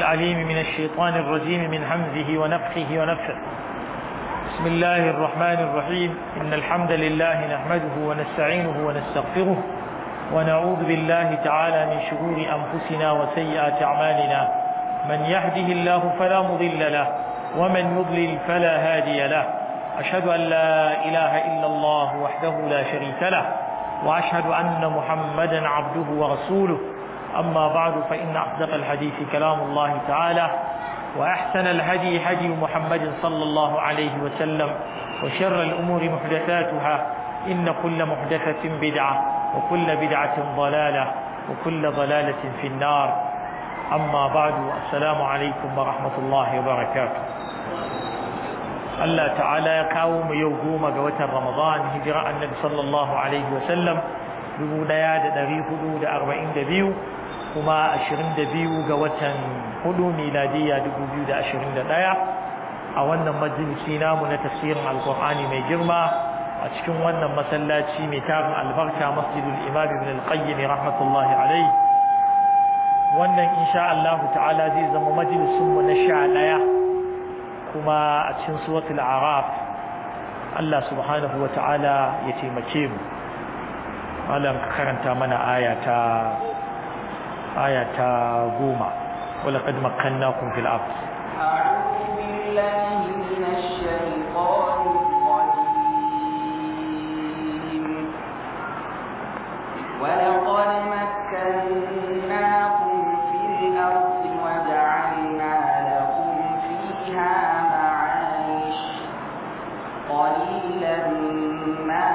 العليم من الشيطان الرجيم من همزه ونفخه ونفخه بسم الله الرحمن الرحيم إن الحمد لله نحمده ونستعينه ونستغفره ونعوذ بالله تعالى من شرور أنفسنا وسيئات أعمالنا من يهده الله فلا مضل له ومن يضلل فلا هادي له أشهد أن لا إله إلا الله وحده لا شريك له وأشهد أن محمدا عبده ورسوله أما بعد فإن أصدق الحديث كلام الله تعالى وأحسن الهدي هدي محمد صلى الله عليه وسلم وشر الأمور محدثاتها إن كل محدثة بدعة وكل بدعة ضلالة وكل ضلالة في النار أما بعد السلام عليكم ورحمة الله وبركاته Allah ta'ala ya kawo mu yau goma ga watan Ramadan hijira annabi sallallahu alaihi wa sallam 1442 kuma 22 ga watan hudu miladiya 2021 a wannan majalisi namu na tafsirin alqur'ani mai girma a cikin wannan masallaci mai tarin albarka masjidul imam ibn al-qayyim rahmatullahi alaihi wannan insha Allah ta'ala zai zama majalisin mu na 11 kuma a cikin suratul araf Allah subhanahu wa ta'ala ya taimake mu malam ka karanta mana ayata ayata goma wala qad makkannakum fil ard a'udhu billahi minash shaitanir rajim ولقد مكناكم في الأرض وجعلنا لكم فيها معايش قليلا ما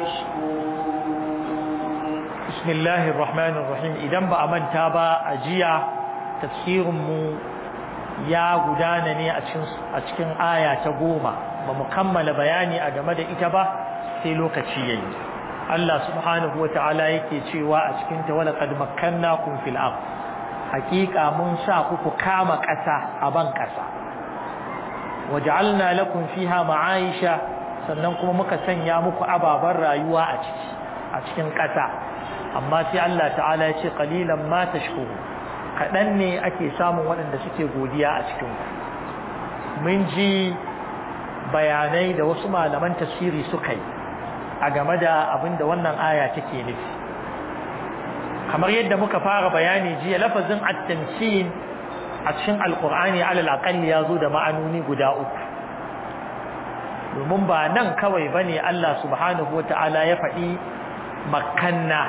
تشكرون بسم الله الرحمن الرحيم idan ba a manta ba a jiya tafsirin mu ya gudana ne a cikin a cikin aya ta goma ba mu kammala bayani a game da ita ba sai lokaci yayi Allah subhanahu wataala yake cewa a cikin ta wala qad makkannakum fil ard hakika mun sa ku ku kama ƙasa a ban ƙasa waj'alna lakum fiha ma'aisha sannan kuma muka sanya muku ababan rayuwa a ciki a cikin ƙasa amma sai Allah ta'ala ya ce qalilan ma tashkuru kadan ne ake samun waɗanda suke godiya a cikin ku mun ji bayanai da wasu malaman tafsiri suka yi a game da abin da wannan aya take nufi kamar yadda muka fara bayani jiya lafazin at-tamkin a cikin alkur'ani alal aqalli ya zo da ma'anoni guda uku domin ba nan kawai bane Allah subhanahu wata'ala ya faɗi makanna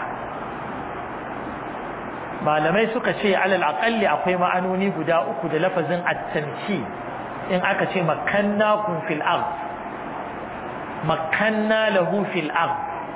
malamai suka ce alal aqalli akwai ma'anoni guda uku da lafazin at-tamki in aka ce makanna kun fil ard makanna lahu fil ard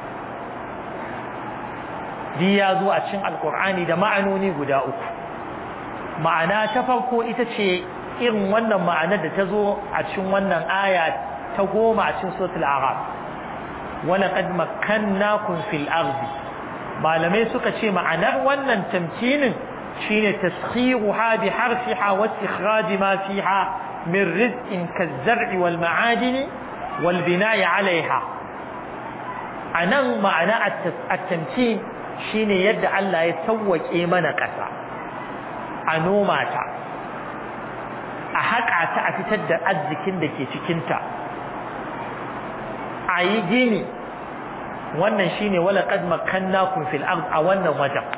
di ya zo a cikin alkur'ani da ma'anoni guda uku ma'ana ta farko ita ce irin wannan ma'anar da ta zo a cikin wannan aya ta goma a cikin suratul arab wala qad makkannakum fil ardi malamai suka ce ma'anar wannan tamkinin shine taskhiruha bi harfiha wa istikhraj ma fiha min rizqin kaz-zar'i wal ma'adini wal bina'i 'alayha anan ma'ana at-tamkin shine yadda Allah ya sawwake mana ƙasa a noma ta a haƙa ta a fitar da arzikin da ke cikinta a yi gini wannan shine wala qad makkannakum fil ard a wannan wajen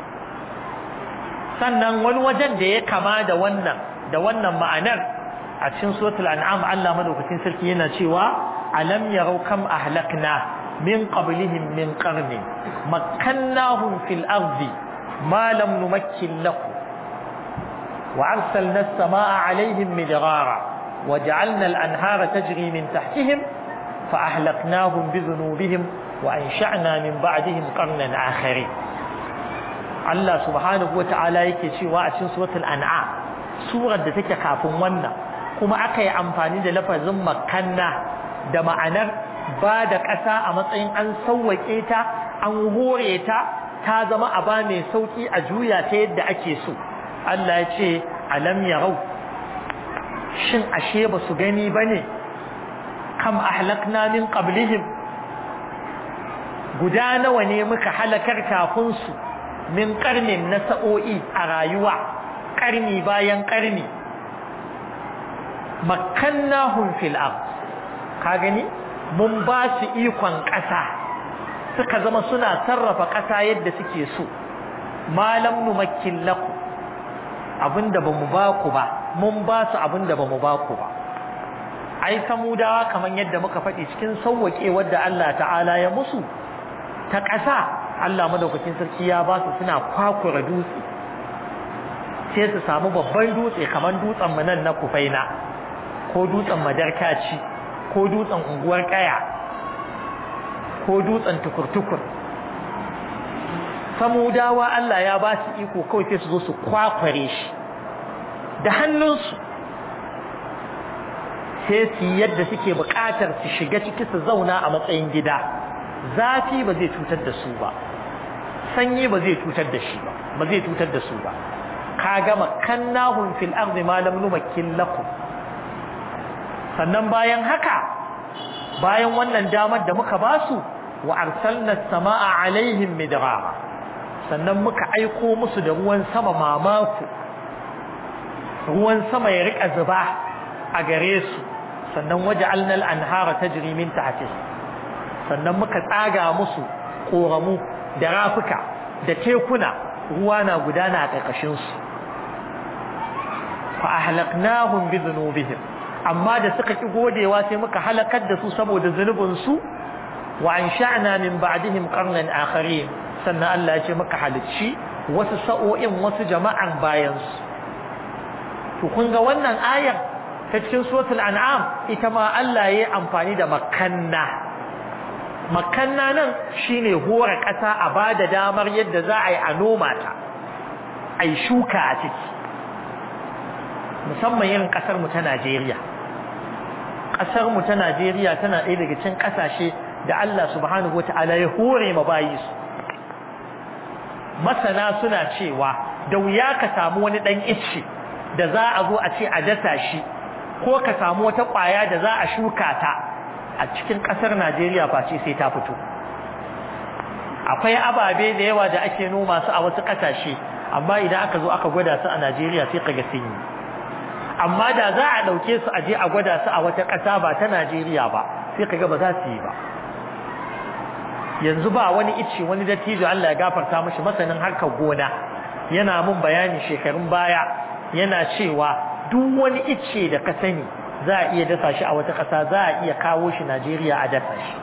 sannan wani wajen da ya kama da wannan da wannan ma'anar a cikin suratul an'am Allah madaukakin sarki yana cewa alam yarau kam ahlakna min qablihim min qarni makkannahum fil ardi ma lam numakkin lakum وأرسلنا السماء عليهم مدرارا وجعلنا الأنهار تجري من تحتهم فأهلكناهم بذنوبهم وأنشأنا من بعدهم قرنا آخرين الله سبحانه وتعالى يكشي وأشن سورة الأنعام سورة دتك كافون ونا كما أكي أمفاني لفظ مكنا da ma'anar ba da ƙasa a matsayin an sauwaƙe ta an hore ta ta zama a ba mai sauƙi a juya ta yadda ake so Allah ya ce alam yarau shin ashe ba su gani bane kam ahlakna min qablihim guda nawa ne muka halakar kafin su min karnin na sa'o'i a rayuwa ƙarni bayan ƙarni makkannahum fil ard ka gani mun ba su ikon ƙasa suka zama suna sarrafa ƙasa yadda suke so malam numakkin lakum abinda bamu ba ku ba mun ba su abinda bamu ba ku ba ai samudawa kaman yadda muka faɗi cikin sauwake wadda Allah ta'ala ya musu ta ƙasa Allah madaukakin sarki ya ba su suna kwakura dutse sai su samu babban dutse kaman dutsen mu nan na kufaina ko dutsen madarkaci ko dutsen unguwar kaya ko dutsen tukur-tukur samudawa Allah ya ba su iko kawai sai su zo su kwakware shi da hannunsu sai su yadda suke buƙatar su shiga ciki su zauna a matsayin gida zafi ba zai cutar da su ba sanyi ba zai cutar da shi ba ba zai cutar da su ba kaga makannahum fil ardi ma lam numakkin lakum sannan bayan haka bayan wannan damar da muka basu wa arsalna as-samaa alaihim midrara sannan muka aiko musu da ruwan sama mamaku ruwan sama ya rika zuba a gare su sannan waja'alna al-anhara tajri min tahtihi sannan muka tsaga musu koramu da rafuka da tekuna ruwa na gudana a ƙarƙashin su fa ahlaknahum bi dhunubihim amma da suka ki godewa sai muka halakar da su saboda zunubin su wa ansha'na min ba'dihim qarnan akharin sannan Allah ya ce muka halicci wasu sa'o'in wasu jama'an bayan su to kun ga wannan ayar ta cikin suratul an'am ita ma Allah ya yi amfani da makanna makanna nan shine hore ƙasa a bada damar yadda za a yi a noma ta ai shuka a ciki musamman irin ƙasar mu ta Najeriya ƙasar mu ta Najeriya tana ɗaya daga cikin ƙasashe da Allah subhanahu wataala ya hore ma bayi su masana suna cewa da wuya ka samu wani ɗan icce da za a zo a ce a dasa shi ko ka samu wata ƙwaya da za a shuka ta a cikin ƙasar Najeriya face sai ta fito akwai ababe da yawa da ake noma su a wasu ƙasashe amma idan aka zo aka gwada su a Najeriya sai kaga sun yi amma da za a ɗauke su a je a gwada su a wata ƙasa ba ta Najeriya ba sai kaga ba za su yi ba yanzu ba wani ice wani dattijo Allah ya gafarta mishi masanin harkar gona yana mun bayani shekarun baya yana cewa duk wani ice da ka sani za a iya dasa shi a wata ƙasa za a iya kawo shi Najeriya a dasa shi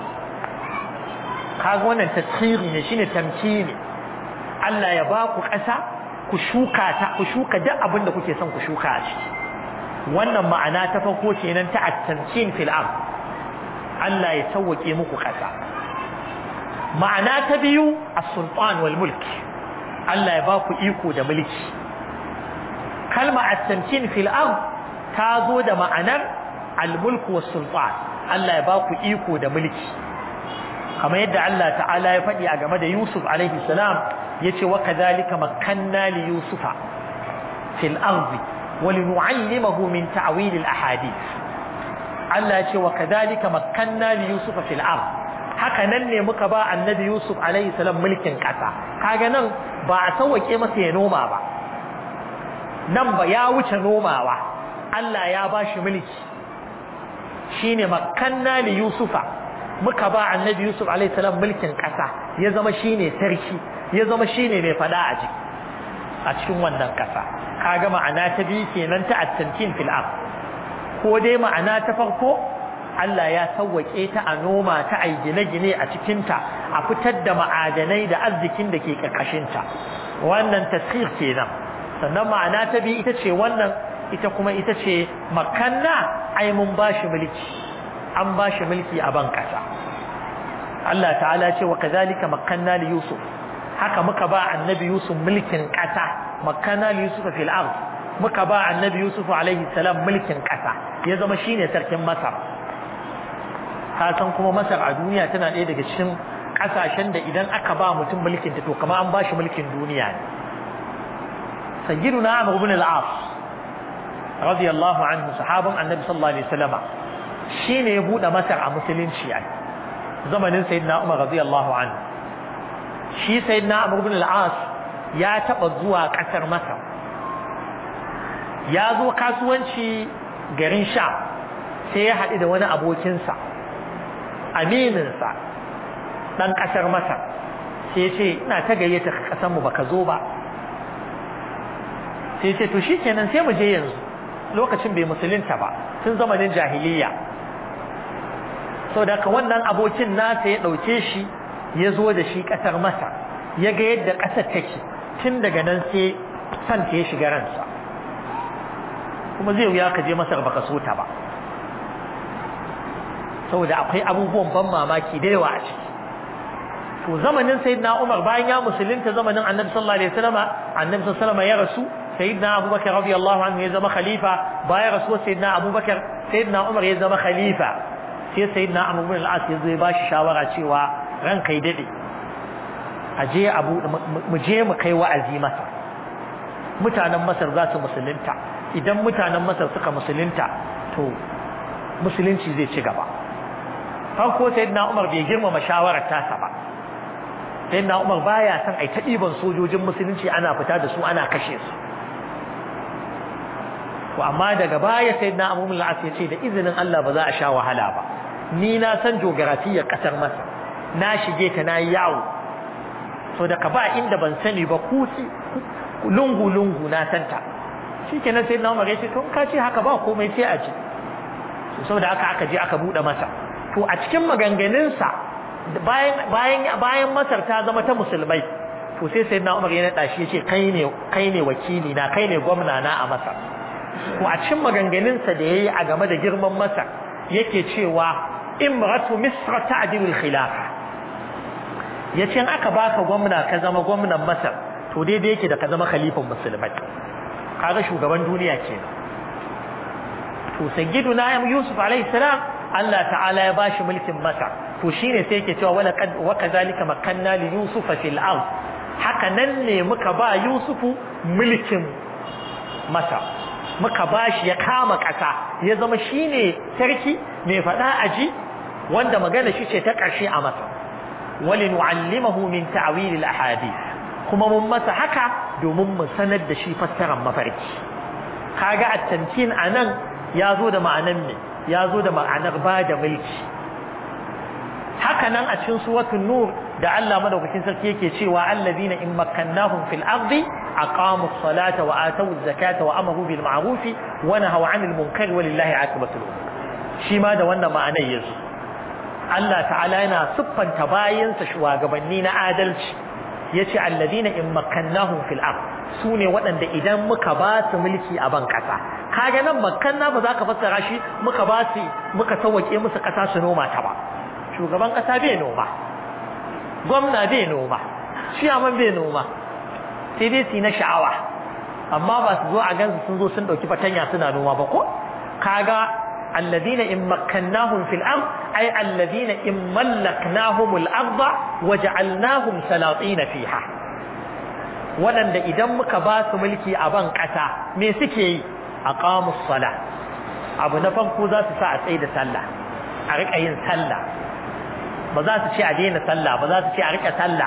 kaga wannan tasiri ne shine tamkini Allah ya ba ku ƙasa ku shuka ta ku shuka duk abin da kuke son ku shuka a ciki wannan ma'ana ta farko kenan ta at-tamkin fil ard Allah ya sauwake muku ƙasa ma'ana ta biyu as-sultan wal mulk Allah ya ba ku iko da mulki kalma at-tamkin fil ard ta zo da ma'anar al-mulk was sultan Allah ya ba ku iko da mulki kamar yadda Allah ta'ala ya faɗi a game da Yusuf alaihi salam yace wa kadhalika makkanna li yusufa fil ardi wa linu'allimahu min ta'wil al ahadith Allah yace wa kadhalika makkanna li yusufa fil ard haka nan ne muka ba annabi Yusuf alaihi salam mulkin kasa kaga nan ba a sauke masa ya noma ba nan ba ya wuce nomawa Allah ya bashi mulki shine makkanna li yusufa muka ba annabi Yusuf alaihi salam mulkin kasa ya zama shine sarki ya zama shine mai fada a ciki a cikin wannan kasa kaga ma'ana ta biyu kenan ta at-tamkin fil ard ko dai ma'ana ta farko Allah ya sauwake ta a noma ta ai gine-gine a cikin ta a fitar da ma'adanai da arzikin da ke karkashin ta wannan tasir kenan sannan ma'ana ta biyu ita ce wannan ita kuma ita ce makanna ai mun bashi mulki an bashi mulki a ban kasa Allah ta'ala ce wa kazalika makanna li yusuf haka muka ba annabi yusuf mulkin kasa makanna li yusuf fil ard muka ba annabi yusuf alaihi salam mulkin kasa ya zama shine sarkin masar ka san kuma masar a duniya tana ɗaya daga cikin kasashen da idan aka ba mutum mulkin ta to kamar an bashi mulkin duniya ne sayyiduna amr ibn al-as radiyallahu anhu sahabban annabi sallallahu alaihi wasallam shine ya bude masar a musulunci ai zamanin sayyidina umar radiyallahu anhu shi sayyidina amr ibn al-as ya taba zuwa kasar masar ya zo kasuwanci garin sha sai ya haɗu da wani abokinsa amininsa ɗan ƙasar masar sai ce ina ta gayyata ƙasanmu ba ka zo ba sai ce to shi kenan sai mu je yanzu lokacin bai musulunta ba tun zamanin jahiliya sau da wannan abokin nasa ya ɗauke shi ya zo da shi ƙasar masa ya ga yadda ƙasar take tun daga nan sai santa ya shiga ransa kuma zai wuya ka je masar baka so ta ba saboda akwai abubuwan ban mamaki da yawa a ciki to zamanin sayyidina Umar bayan ya musulunta zamanin Annabi sallallahu alaihi wasallam Annabi sallallahu alaihi wasallam ya rasu sayyidina Abubakar radiyallahu anhu ya zama khalifa bayan rasuwar sayyidina Abubakar sayyidina Umar ya zama khalifa sai sayyidina Amr ibn al-As ya zo ya bashi shawara cewa ran kai dade a je abu mu je mu kai wa'azi masa mutanen Masar za su musulunta idan mutanen Masar suka musulunta to musulunci zai ci gaba farko sayyidina Umar bai girmama shawarar tasa ba sayyidina Umar baya son ai ta diban sojojin musulunci ana fita da su ana kashe su to amma daga baya sayyidina Abu Mul'as ya ce da izinin Allah ba za a sha wahala ba ni na san geografiyar kasar Masar na shige ta na yawo so daga ba inda ban sani ba kusi lungu lungu na santa shikenan sayyidina Umar ya ce to ka ce haka ba komai sai a ji saboda aka aka je aka bude masa to a cikin maganganunsa bayan bayan bayan Masar ta zama ta musulmai to sai sayyidina Umar ya nada shi yace kai ne kai ne wakili na kai ne gwamna na a Masar to a cikin maganganunsa da yayi a game da girman Masar yake cewa imratu misr ta'dilu al-khilafa yace in aka baka gwamna ka zama gwamnan Masar to daidai yake da ka zama khalifan musulmai kaga shugaban duniya kenan to sayyiduna Yusuf alaihi salam Allah ta'ala ya bashi mulkin Masar to shine sai yake cewa wala kad wa kadhalika makanna li Yusuf fil ard haka nan ne muka ba Yusufu mulkin Masar muka bashi ya kama kasa ya zama shine sarki mai fada aji wanda magana shi ce ta karshe a Masar walinu'allimahu min ta'wil al ahadith kuma mun masa haka domin mu sanar da shi fassarar mafarki kaga at-tamkin anan ya zo da ma'anar me ya zo da ma'anar ba da mulki haka nan a cikin suratul nur da Allah madaukakin sarki yake cewa allazina in makkannahum fil ardi aqamu as-salata wa atu az-zakata wa amaru bil ma'ruf wa nahaw 'anil munkar walillahi 'aqibatul umur shi ma da wannan ma'anar yazo Allah ta'ala yana siffanta bayansa shugabanni na adalci yace allazina in makkannahum fil ard sune waɗanda idan muka ba su mulki a ban kasa kaga nan makanna ba za ka fassara shi muka ba su muka sauke musu kasa su noma ta ba shugaban kasa bai noma gwamna bai noma ciyaman bai noma sai dai su na sha'awa amma ba su zo a gansu sun zo sun dauki fatanya suna noma ba ko kaga alladina in makkannahum fil ard ay alladina in mallaknahum al ard waja'alnahum salatin fiha waɗanda idan muka ba su mulki a ban ƙasa me suke yi aqamus sala abu na farko za su sa a tsaye da sallah a rika yin sallah ba za su ce a daina sallah ba za su ce a rika sallah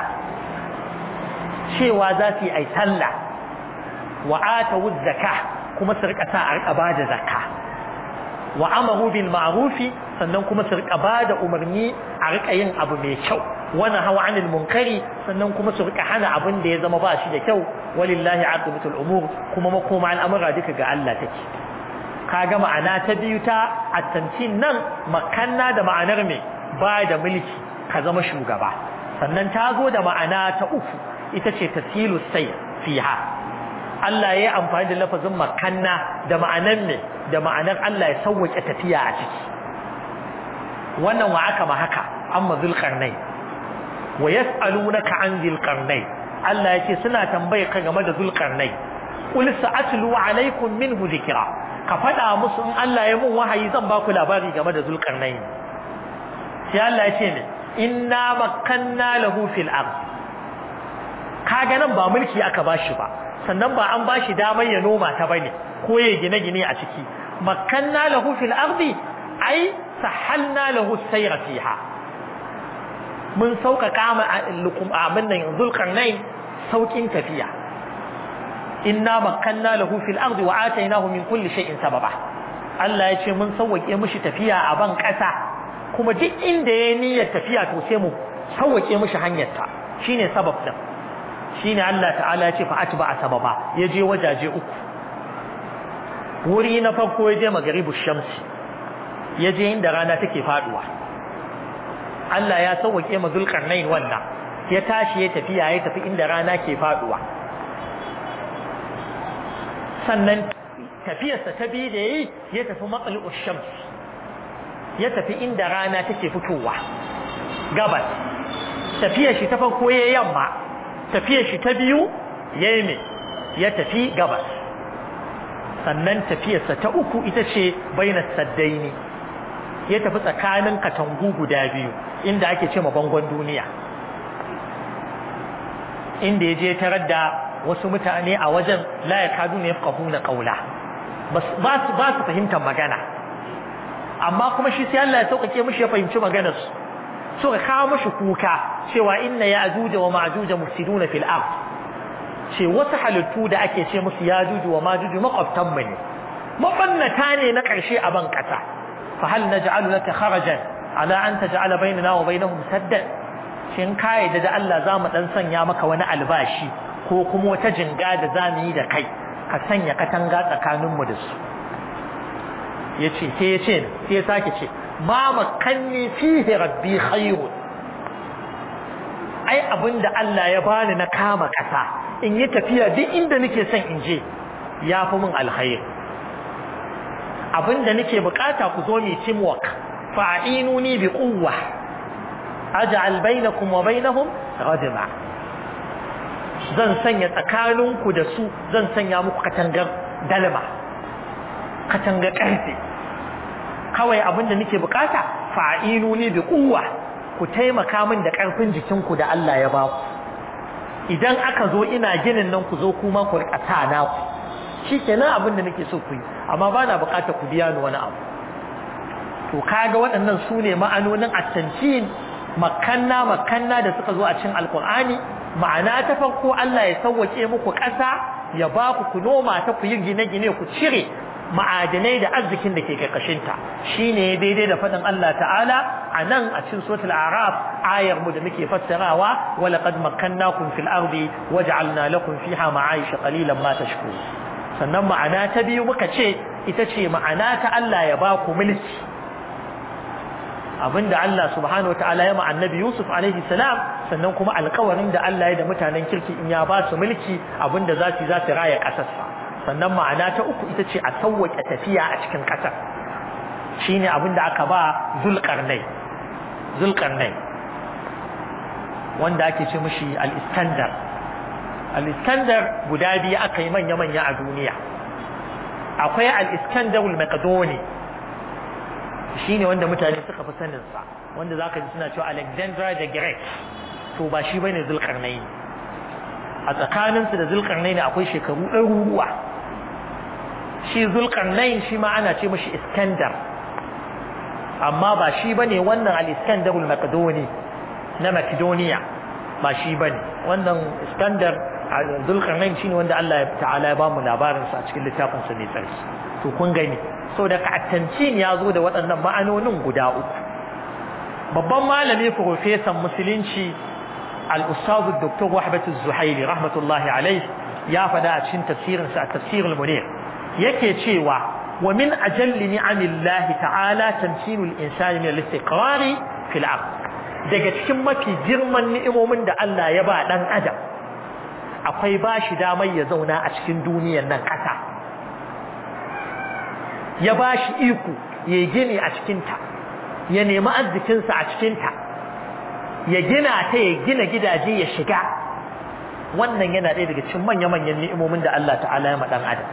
cewa za su yi ai sallah wa atawu zakka kuma su rika sa a rika bada zakka wa amaru bil ma'rufi sannan kuma su rika bada umarni a rika yin abu mai kyau wani hawa anil munkari sannan kuma su rika hana abin da ya zama ba shi da kyau walillahi aqibatul umur kuma makoma al'amura duka ga Allah take kaga ma'ana ta biyu ta attantin nan makanna da ma'anar me ba da mulki ka zama shugaba sannan ta zo da ma'ana ta uku ita ce tasilu sai fiha Allah ya yi amfani da lafazin makanna da ma'anar ne da ma'anar Allah ya sauwake tafiya a ciki wannan wa aka ma haka amma zulqarnai wa yas'alunaka an zulqarnai Allah yake suna tambaye ka game da zulqarnai qul sa'atlu alaykum minhu dhikra ka fada musu in Allah ya mun wahayi zan ba ku labari game da zulqarnai sai Allah ya ce ne inna makkanna lahu fil ard kaga nan ba mulki aka bashi ba sannan ba an bashi damar ya noma ta bane ko ya gine-gine a ciki makkanna lahu fil ardi ai sahalna lahu sayra fiha mun sauƙaƙa ma lukum abin nan zulqarnain saukin tafiya inna makanna lahu fil ardi wa atainahu min kulli shay'in sababa Allah ya ce mun sauwake mishi tafiya a ban kasa kuma duk inda ya niyyar tafiya to sai mu sauwake mishi hanyar ta shine sabab din shine Allah ta'ala ya ce fa atba sababa ya je wajaje uku wuri na farko ya je magaribu shamsi ya je inda rana take faduwa Allah ya sauwake ma zulkarnain wannan ya tashi ya tafiya ya tafi inda rana ke faduwa sannan tafiyarsa ta biyu da yi ya tafi matsali'ul shams ya tafi inda rana take fitowa gabas tafiyar shi ta farko ya yamma tafiyar shi ta biyu ya yi ya tafi gabas sannan tafiyarsa ta uku ita ce bainas saddaini ya tafi tsakanin katangu guda biyu inda ake ce ma bangon duniya inda ya je tarar da wasu mutane a wajen la ya kadu ne na kaula ba su fahimtar magana amma kuma shi sai Allah ya sauƙaƙe mishi ya fahimci maganar su suka kawo mishi kuka cewa inna ya ajuja wa ma'ajuja mufsiduna fil ard ce wasu halittu da ake ce musu ya juju wa majuju makwabtan mu ne mabannata ne na ƙarshe a ban ƙasa fa hal naj'alu laka kharajan ala an taj'ala bainana wa bainahum saddan shin kai da Allah za mu dan sanya maka wani albashi ko kuma wata jinga da za mu yi da kai ka sanya katanga tsakaninmu da su ya ce sai ya ce sai ya sake ce ma makanni fihi rabbi khairun ai abinda Allah ya bani na kama kasa in yi tafiya duk inda nake son in je ya fi min alkhair abinda nake bukata ku zo mu teamwork fa'inuni bi quwwa aj'al bainakum wa bainahum radma zan sanya tsakaninku da su zan sanya muku katangar dalma katangar karfe kawai abinda nake bukata fa'inu ne bi kuwa ku taimaka min da karfin jikinku da Allah ya baku idan aka zo ina ginin nan ku zo kuma ku rika sa na ku shikenan abinda nake so ku yi amma bana bukata ku biya ni wani abu to kaga waɗannan su ne ma'anonin at-tancin makanna makanna da suka zo a cikin alqur'ani ma'ana ta farko Allah ya sauwake muku ƙasa ya ba ku ku noma ta ku yi gine-gine ku cire ma'adanai da arzikin da ke ƙarƙashinta shine daidai da faɗin Allah ta'ala a nan a cikin suratul araf ayar mu da muke fassarawa wa laqad makkannakum fil ardi waj'alna lakum fiha ma'aisha qalilan ma tashkurun sannan ma'ana ta biyu muka ce ita ce ma'ana ta Allah ya ba ku mulki abinda Allah subhanahu wataala ya ma annabi Yusuf alaihi salam sannan kuma alƙawarin da Allah ya da mutanen kirki in ya ba su mulki abinda za su za su raya ƙasarsa sannan ma'ana ta uku ita ce a sauwaƙe tafiya a cikin ƙasar shine abinda aka ba Zulqarnai Zulqarnai wanda ake ce mishi al-Iskandar al-Iskandar guda biyu aka yi manya-manya a duniya akwai al-Iskandar al-Maqdoni shine wanda mutane suka fi sanin sa wanda zaka ji suna cewa Alexander the Great to ba shi bane Zulkarnain a tsakanin su da Zulkarnain akwai shekaru ɗaruruwa shi Zulkarnain shi ma ana ce mishi Iskandar amma ba shi bane wannan al-Iskandar al-Maqdoni na Macedonia ba shi bane wannan Iskandar Zulkarnain shine wanda Allah ta'ala ya bamu labarin sa a cikin littafin sa mai tsarki to kun gani so da ka'attancin ya zo da waɗannan ma'anonin guda uku babban malami profesan musulunci al-ustaz dr wahbatu zuhaili rahmatullahi alaihi ya faɗa a cikin tafsirinsa a tafsirul munir yake cewa wa min ajalli ni'amillahi ta'ala tamkinul insani min al-istiqrari fil ard daga cikin mafi girman ni'imomin da Allah ya ba dan adam akwai bashi damar ya zauna a cikin duniyar nan ƙasa ya ba shi iko ya gini a cikinta ya nemi arzikinsa a cikinta ya gina ta ya gina gidaje ya shiga wannan yana ɗaya daga cikin manya-manyan ni'imomin da Allah ta'ala ya maɗan adam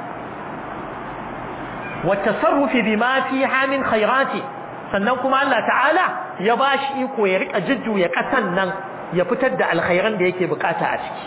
wa tasarrufi bima fi hamin khairati sannan kuma Allah ta'ala ya ba shi iko ya rika jujjuya ƙasan nan ya fitar da alkhairan da yake bukata a ciki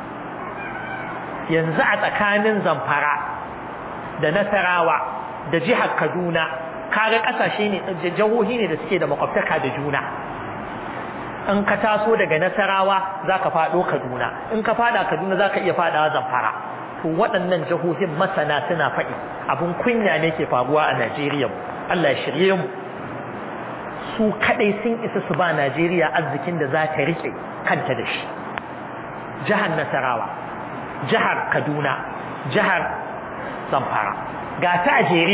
yanzu a tsakanin zamfara da nasarawa da jihar Kaduna kaga kasashe ne jahohi ne da suke da makwabtaka da juna in ka taso daga Nasarawa zaka fado Kaduna in ka fada Kaduna zaka iya fadawa Zamfara to waɗannan jihohin masana suna faɗi abin kunya ne ke faruwa a Najeriya Allah ya shirye mu su kadai sun isa su ba Najeriya arzikin da za ta rike kanta da shi jihar Nasarawa jihar Kaduna jihar Zamfara ga ta a jere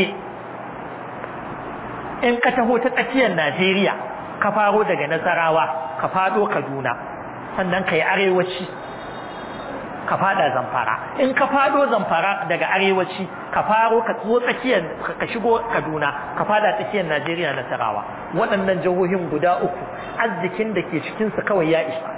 in ka taho ta tsakiyar Najeriya ka faro daga Nasarawa ka fado Kaduna sannan ka yi arewaci ka fada Zamfara in ka fado Zamfara daga arewaci ka faro ka tso tsakiyar ka shigo Kaduna ka fada tsakiyar Najeriya Nasarawa waɗannan jihohin guda uku arzikin da ke cikin su kawai ya isa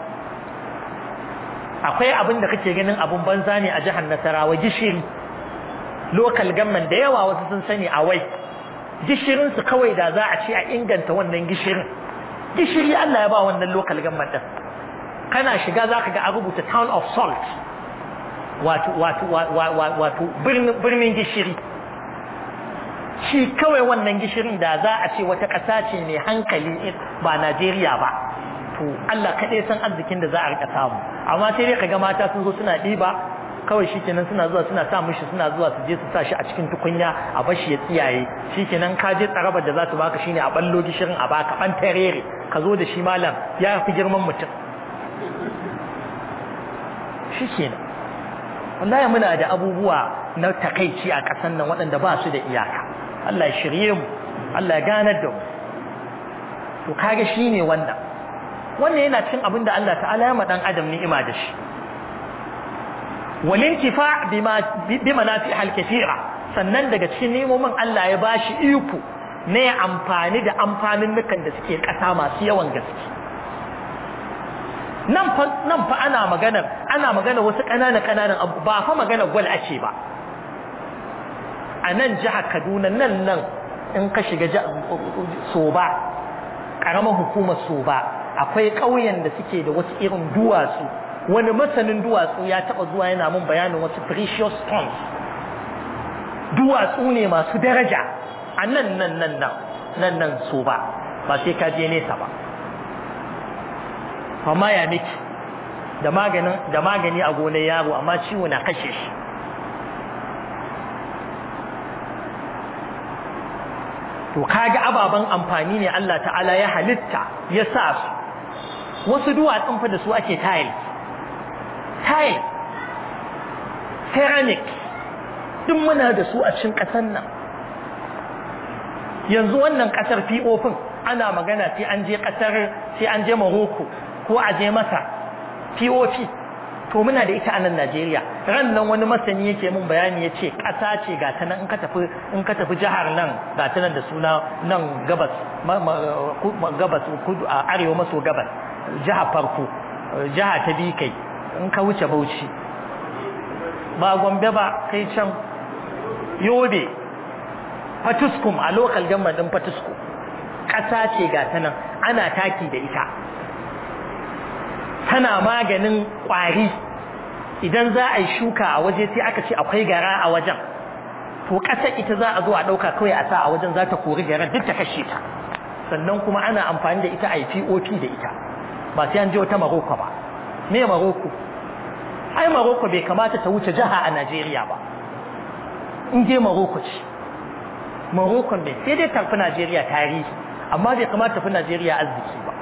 akwai abin da kake ganin abun banza ne a jihar Nasarawa gishiri local government da yawa wasu sun sani a wai gishirin su kawai da za a ce a inganta wannan gishirin gishiri Allah ya ba wannan local government din kana shiga zaka ga a rubuta town of salt wato wato wato birnin gishiri shi kawai wannan gishirin da za a ce wata ƙasa ce mai hankali ba Najeriya ba to Allah kaɗai san arzikin da za a rika samu amma sai dai kaga mata sun zo suna ɗiba kawai shikenan suna zuwa suna sa mishi suna zuwa su je su sa shi a cikin tukunya a bashi ya tsiyaye shikenan ka je tsarabar da za su baka shine a ballo gishirin a baka ban tarere ka zo da shi malam ya fi girman mutum shikenan wallahi muna da abubuwa na takaici a ƙasar nan waɗanda ba su da iyaka Allah ya shirye mu Allah ya ganar da mu to kage shine wannan wannan yana cikin abin da Allah ta'ala ya ma dan adam ni'ima da shi walintifa bima bima nafi al-kathira sannan daga cikin nemomin Allah ya bashi iko ne amfani da amfanin nukan da suke ƙasa masu yawan gaske nan fa nan fa ana maganar ana magana wasu ƙananan ƙananan abu ba fa magana gwal ake ba a nan jihar Kaduna nan nan in ka shiga Soba karamar hukumar Soba akwai ƙauyen da suke da wasu irin duwatsu wani masanin duwatsu ya taɓa zuwa yana mun bayanin wasu precious stones duwatsu ne masu daraja a nan nan nan nan nan nan Soba ba sai ka je nesa ba amma ya miki da maganin da magani a gonar yaro amma ciwo na kashe shi to kaga ababan amfani ne Allah ta'ala ya halitta ya sa su wasu duwatsun fa da su ake tile tile ceramic duk muna da su a cikin ƙasar nan yanzu wannan ƙasar POP ana magana sai an je ƙasar sai an je Morocco ko a je masa POP to muna da ita a nan Najeriya ran nan wani masani yake mun bayani yace ƙasa ce ga ta nan in ka tafi in ka tafi jihar nan ga ta nan da suna nan gabas gabas kudu a arewa maso gabas jiha farko jiha ta bi kai in ka wuce Bauchi ba Gombe ba kai can Yobe Fatuskum a local government din Fatuskum ƙasa ce ga ta nan ana taki da ita tana maganin ƙwari idan za a yi shuka a waje sai aka ce akwai gara a wajen to ƙasar ita za a zo a ɗauka kawai a sa a wajen za ta kori garan duk ta kashe ta sannan kuma ana amfani da ita a yi POP da ita ba sai an je wata Maroko ba me Maroko ai Maroko bai kamata ta wuce jiha a Najeriya ba in je Maroko ce Maroko ne sai dai tafi Najeriya tarihi amma bai kamata tafi Najeriya arziki ba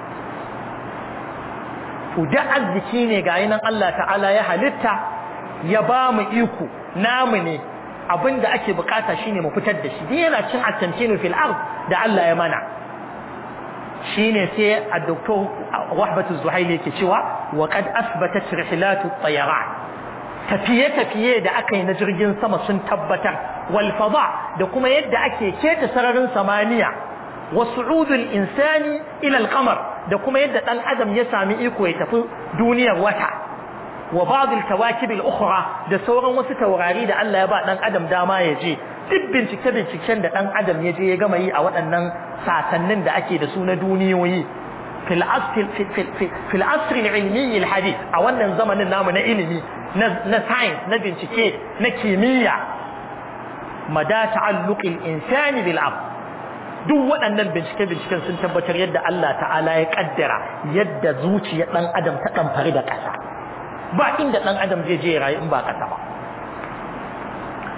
to da arziki ne ga nan Allah ta'ala ya halitta ya ba mu iko namu ne abinda ake bukata shine mu fitar da shi din yana cin at-tamkinu fil ard da Allah ya mana shine sai a-doktor Wahbatu Zuhaili yake cewa wa qad asbatat rihlatu at-tayaran tafiye tafiye da aka yi na jirgin sama sun tabbatar wal fada da kuma yadda ake keta sararin samaniya wa su'udul insani ila al-qamar da kuma yadda dan adam ya sami iko ya tafi duniyar wata wa ba'd al-kawakib al-ukhra da sauran wasu taurari da Allah ya ba dan adam dama ya je duk bincike binciken da dan adam ya je ya gama yi a waɗannan sasannin da ake da su na duniyoyi fil asr fil asr al-ilmi al-hadith a wannan zamanin namu na ilimi na science na bincike na kimiyya mada ta'alluq al-insani bil ard duk waɗannan bincike-binciken sun tabbatar yadda Allah ta'ala ya kaddara yadda zuciyar ɗan adam ta ɗamfari da ƙasa ba inda ɗan adam zai je rayu in ba ƙasa ba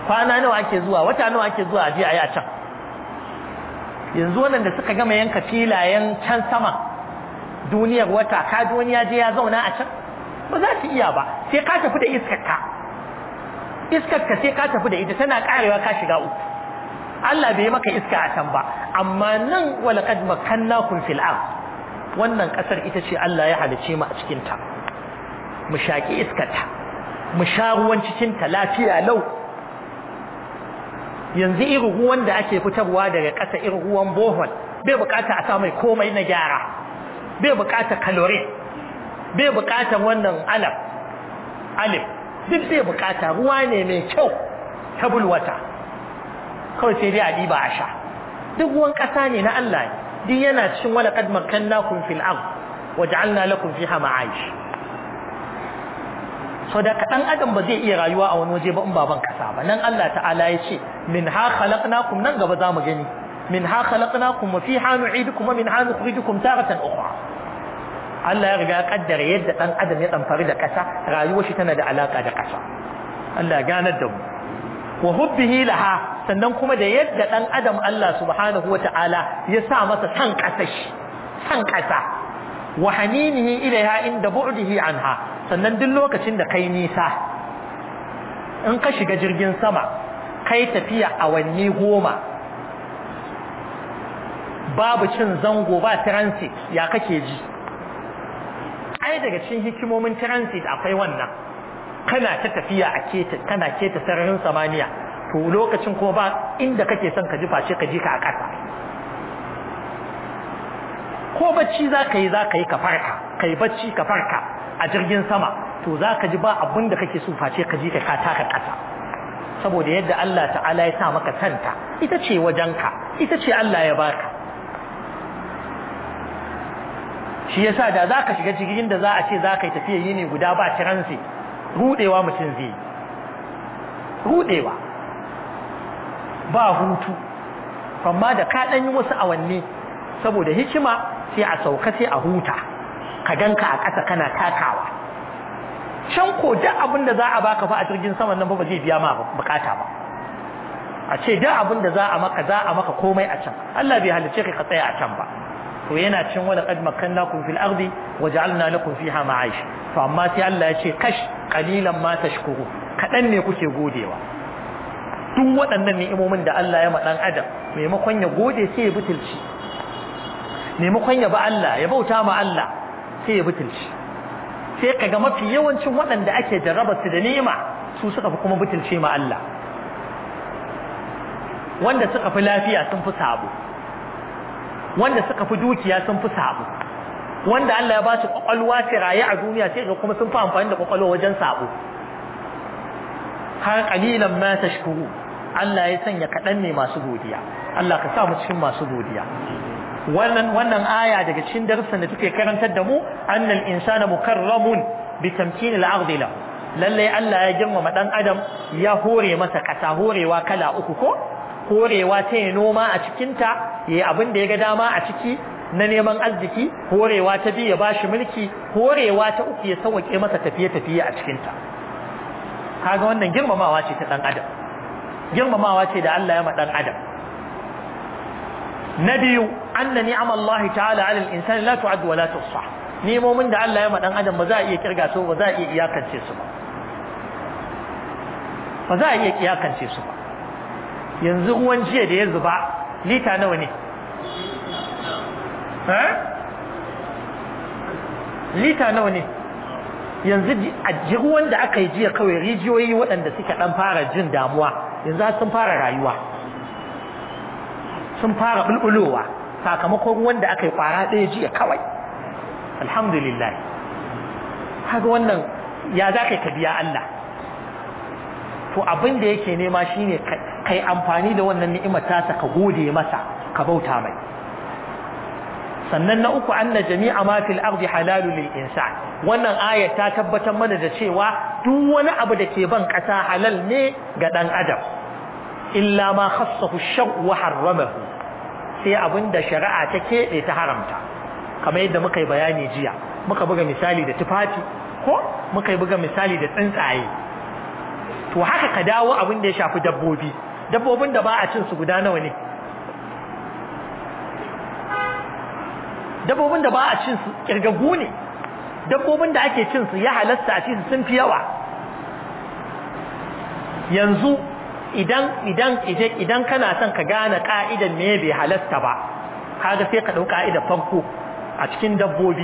kwana nawa ake zuwa wata nawa ake zuwa aje a yi a can yanzu wannan da suka gama yanka filayen can sama duniyar wata ka wani ya je ya zauna a can ba za su iya ba sai ka tafi da iskar ka iskar ka sai ka tafi da ita tana karewa ka shiga uku Allah bai maka iska a can ba amma nan walaqad makannakum fil ard wannan kasar ita ce Allah ya halice mu a cikin ta mu shaki iskar ta mu sha ruwan cikin ta lafiya lau yanzu irin ruwan da ake fitarwa daga ƙasa irin ruwan bohol bai bukata a sa mai komai na gyara bai bukata calorie bai bukata wannan alaf alif duk bai bukata ruwa ne mai kyau tabul wata kawai sai dai a ɗiba a sha duk ruwan ƙasa ne na Allah ne duk yana cikin wala qad makkannakum fil ard waja'alna lakum fiha ma'aish so da dan adam ba zai iya rayuwa a wani waje ba in baban kasa ba nan Allah ta'ala ya ce min ha khalaqnakum nan gaba zamu gani min ha khalaqnakum wa fiha nu'idukum wa min ha nukhrijukum taratan ukhra Allah ya riga ya kaddara yadda dan adam ya tsamfari da kasa rayuwar shi tana da alaka da kasa Allah ya ganar da mu wa hubbihi laha sannan kuma da yadda dan adam Allah subhanahu wata'ala ya sa masa san kasa shi san kasa wa haninihi ilaiha inda bu'dihi anha sannan duk lokacin da kai nisa in ka shiga jirgin sama kai tafiya awanni goma babu cin zango ba transit ya kake ji ai daga cikin hikimomin transit akwai wannan kana ta tafiya a keta kana keta sararin samaniya to lokacin kuma ba inda kake son ka ji face ka ji ka a ƙasa ko bacci za ka yi za ka yi ka farka ka yi bacci ka farka a jirgin sama to za ka ji ba abin da kake so face ka ji ka ka taka ƙasa saboda yadda Allah ta'ala ya sa maka santa ita ce wajenka ita ce Allah ya baka shi yasa da za ka shiga jirgin da za a ce za ka yi tafiya yini guda ba transit rudewa mutum zai rudewa ba hutu amma da ka ɗan yi wasu awanni saboda hikima sai a sauka sai a huta ka ganka a ƙasa kana takawa can ko duk abin da za a baka fa a jirgin saman nan ba zai biya ma bukata ba a ce duk abin da za a maka za a maka komai a can Allah bai halice ka tsaya a can ba to yana cin wala qad makkannakum fil ardi waja'alna lakum fiha ma'aish to amma sai Allah ya ce kash qalilan ma tashkuru kadan ne kuke godewa duk waɗannan ni'imomin da Allah ya ma dan adam maimakon ya gode sai ya butulci maimakon ya ba Allah ya bauta ma Allah sai ya butulci sai kaga mafi yawancin waɗanda ake jarraba su da ni'ima su suka fi kuma butulce ma Allah wanda suka fi lafiya sun fi sabo wanda suka fi dukiya sun fi sabo wanda Allah ya ba su kwakwalwa ta raye a duniya sai ga kuma sun fi amfani da kwakwalwa wajen sabo har qalilan ma tashkuru Allah ya sanya kaɗan ne masu godiya Allah ka sa mu cikin masu godiya wannan wannan aya daga cikin darussan da take karantar da mu annal insana mukarramun bi tamkin al-ardi lahu lalle Allah ya girmama dan adam ya hore masa kasa horewa kala uku ko horewa ta yi noma a cikin ta yayi abin da ya ga dama a ciki na neman arziki horewa ta biyu ya bashi mulki horewa ta uku ya sauke masa tafiye tafiye a cikin ta kaga wannan girmamawa ce ta dan adam girmamawa ce da Allah ya ma dan adam na biyu anna ni'am Allah ta'ala 'ala al-insani la tu'ad wa la tuhsa nemomin da Allah ya ma dan adam ba za a iya kirga su ba za a iya iyakance su ba ba za a iya iyakance su ba yanzu ruwan jiya da ya zuba lita nawa ne ha lita nawa ne yanzu a ruwan da aka yi jiya kawai rijiyoyi waɗanda suka ɗan fara jin damuwa yanzu sun fara rayuwa sun fara bulbulowa sakamakon ruwan da aka yi kwara ɗaya jiya kawai alhamdulillah haka wannan ya za ka biya Allah to abin da yake nema shine kai amfani da wannan ni'imar tasa ka gode masa ka bauta mai sannan na uku anna jami'a ma fil ardi halalun lil insan wannan aya ta tabbatar mana da cewa duk wani abu da ke ban kasa halal ne ga dan adam illa ma khassahu ash-shar wa harramahu sai abinda shari'a ta kebe ta haramta kamar yadda muka yi bayani jiya muka buga misali da tufafi ko muka buga misali da tsuntsaye to haka ka dawo abin da ya shafi dabbobi dabbobin da ba a cin su guda nawa ne dabbobin da ba a cin su kirgagu ne dabbobin da ake cin su ya halatta a ci su sun fi yawa yanzu idan idan idan kana son ka gane ka'idan me bai halasta ba kaga sai ka dau ka'idar farko a cikin dabbobi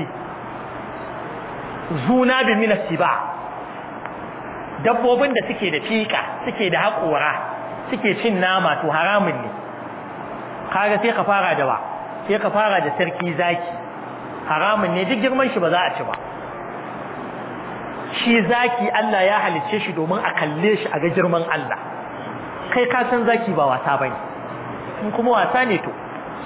zuna bi min ba dabbobin da suke da fika suke da haƙora suke cin nama to haramun ne kaga sai ka fara da ba sai ka fara da sarki zaki haramun ne duk girman shi ba za a ci ba shi zaki Allah ya halicce shi domin a kalle shi a ga girman Allah kai ka san zaki ba wasa bane in kuma wasa ne to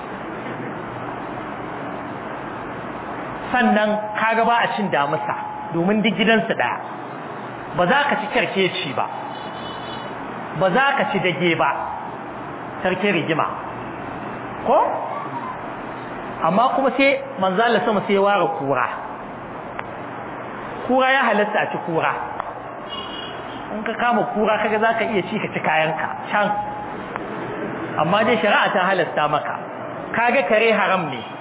sannan kaga ba a cin damusa domin duk gidansu daya ba za ka ci kyarkeci ba ba za ka ci dage ba sarki rigima ko amma kuma sai manzala sama sai ware kura kura ya halatta a ci kura in ka kama kura kaga za ka iya ci ka ci kayanka can amma dai shari'a ta halatta maka kaga kare haram ne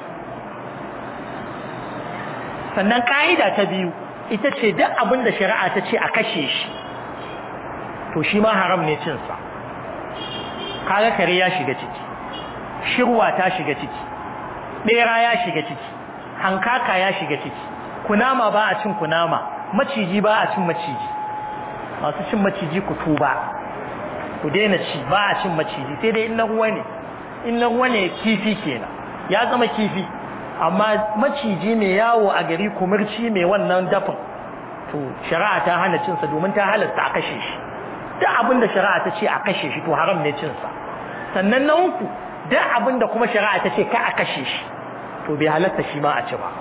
sannan ka'ida ta biyu ita ce duk abin da shari'a ta ce a kashe shi to shi ma haram ne cinsa kaga kare ya shiga ciki shirwa ta shiga ciki bera ya shiga ciki hankaka ya shiga ciki kunama ba a cin kunama maciji ba a cin maciji masu cin maciji ku tuba ku daina ci ba a cin maciji sai dai in na ruwa ne in na ruwa ne kifi kenan ya zama kifi amma maciji mai yawo a gari kumurci mai wannan dafin to shari'a ta hana cinsa domin ta halatta a kashe shi duk abin da shari'a ta ce a kashe shi to haram ne cinsa sannan na uku duk abin da kuma shari'a ta ce ka a kashe shi to bai halatta shi ma a ci ba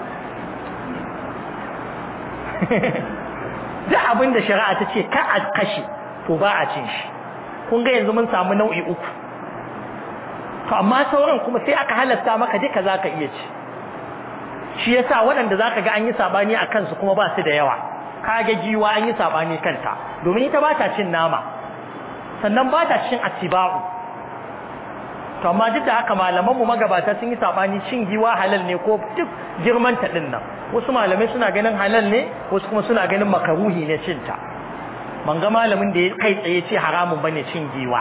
duk abin da shari'a ta ce ka a kashe to ba a cin shi kun ga yanzu mun samu nau'i uku to amma sauran kuma sai aka halatta maka duka zaka iya ci shi yasa waɗanda zaka ga an yi sabani a kansu kuma ba su da yawa kaga giwa an yi sabani kanta domin ita ba ta cin nama sannan ba ta cin atiba'u to amma duk da haka malaman mu magabata sun yi sabani cin giwa halal ne ko duk girman ta din nan wasu malamai suna ganin halal ne wasu kuma suna ganin makaruhi ne cin ta ban ga malamin da ya kai tsaye ce haramun bane cin giwa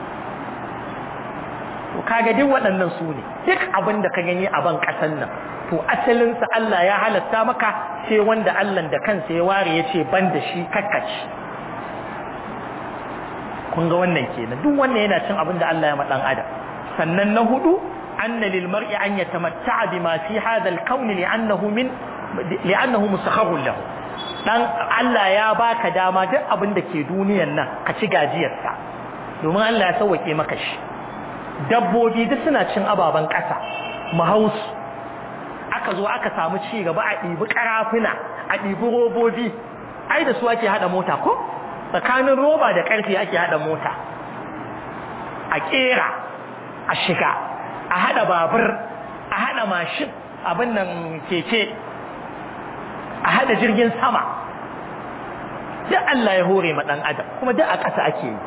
to kaga duk waɗannan su ne duk abin da ka gani a ban ƙasan nan to asalinsa Allah ya halatta maka sai wanda Allah da kansa ya ware ya ce ban da shi kakkaci kun ga wannan kenan duk wannan yana cin abin da Allah ya ma dan adam sannan na hudu anna lil mar'i an yatamatta'a bima fi hadha al-kawn li'annahu min li'annahu musakharun lahu dan Allah ya baka dama duk abin da ke duniyan nan ka ci gajiyarsa domin Allah ya sauwake maka shi dabbobi duk suna cin ababen ƙasa mahausu aka zo aka samu ci gaba a ɗibi ƙarafuna a ɗibi robobi ai da su ake haɗa mota ko tsakanin roba da ƙarfe ake haɗa mota a ƙera a shiga a haɗa babur a haɗa mashin abin nan keke a haɗa jirgin sama duk Allah ya hore ma ɗan adam kuma duk a ƙasa ake yi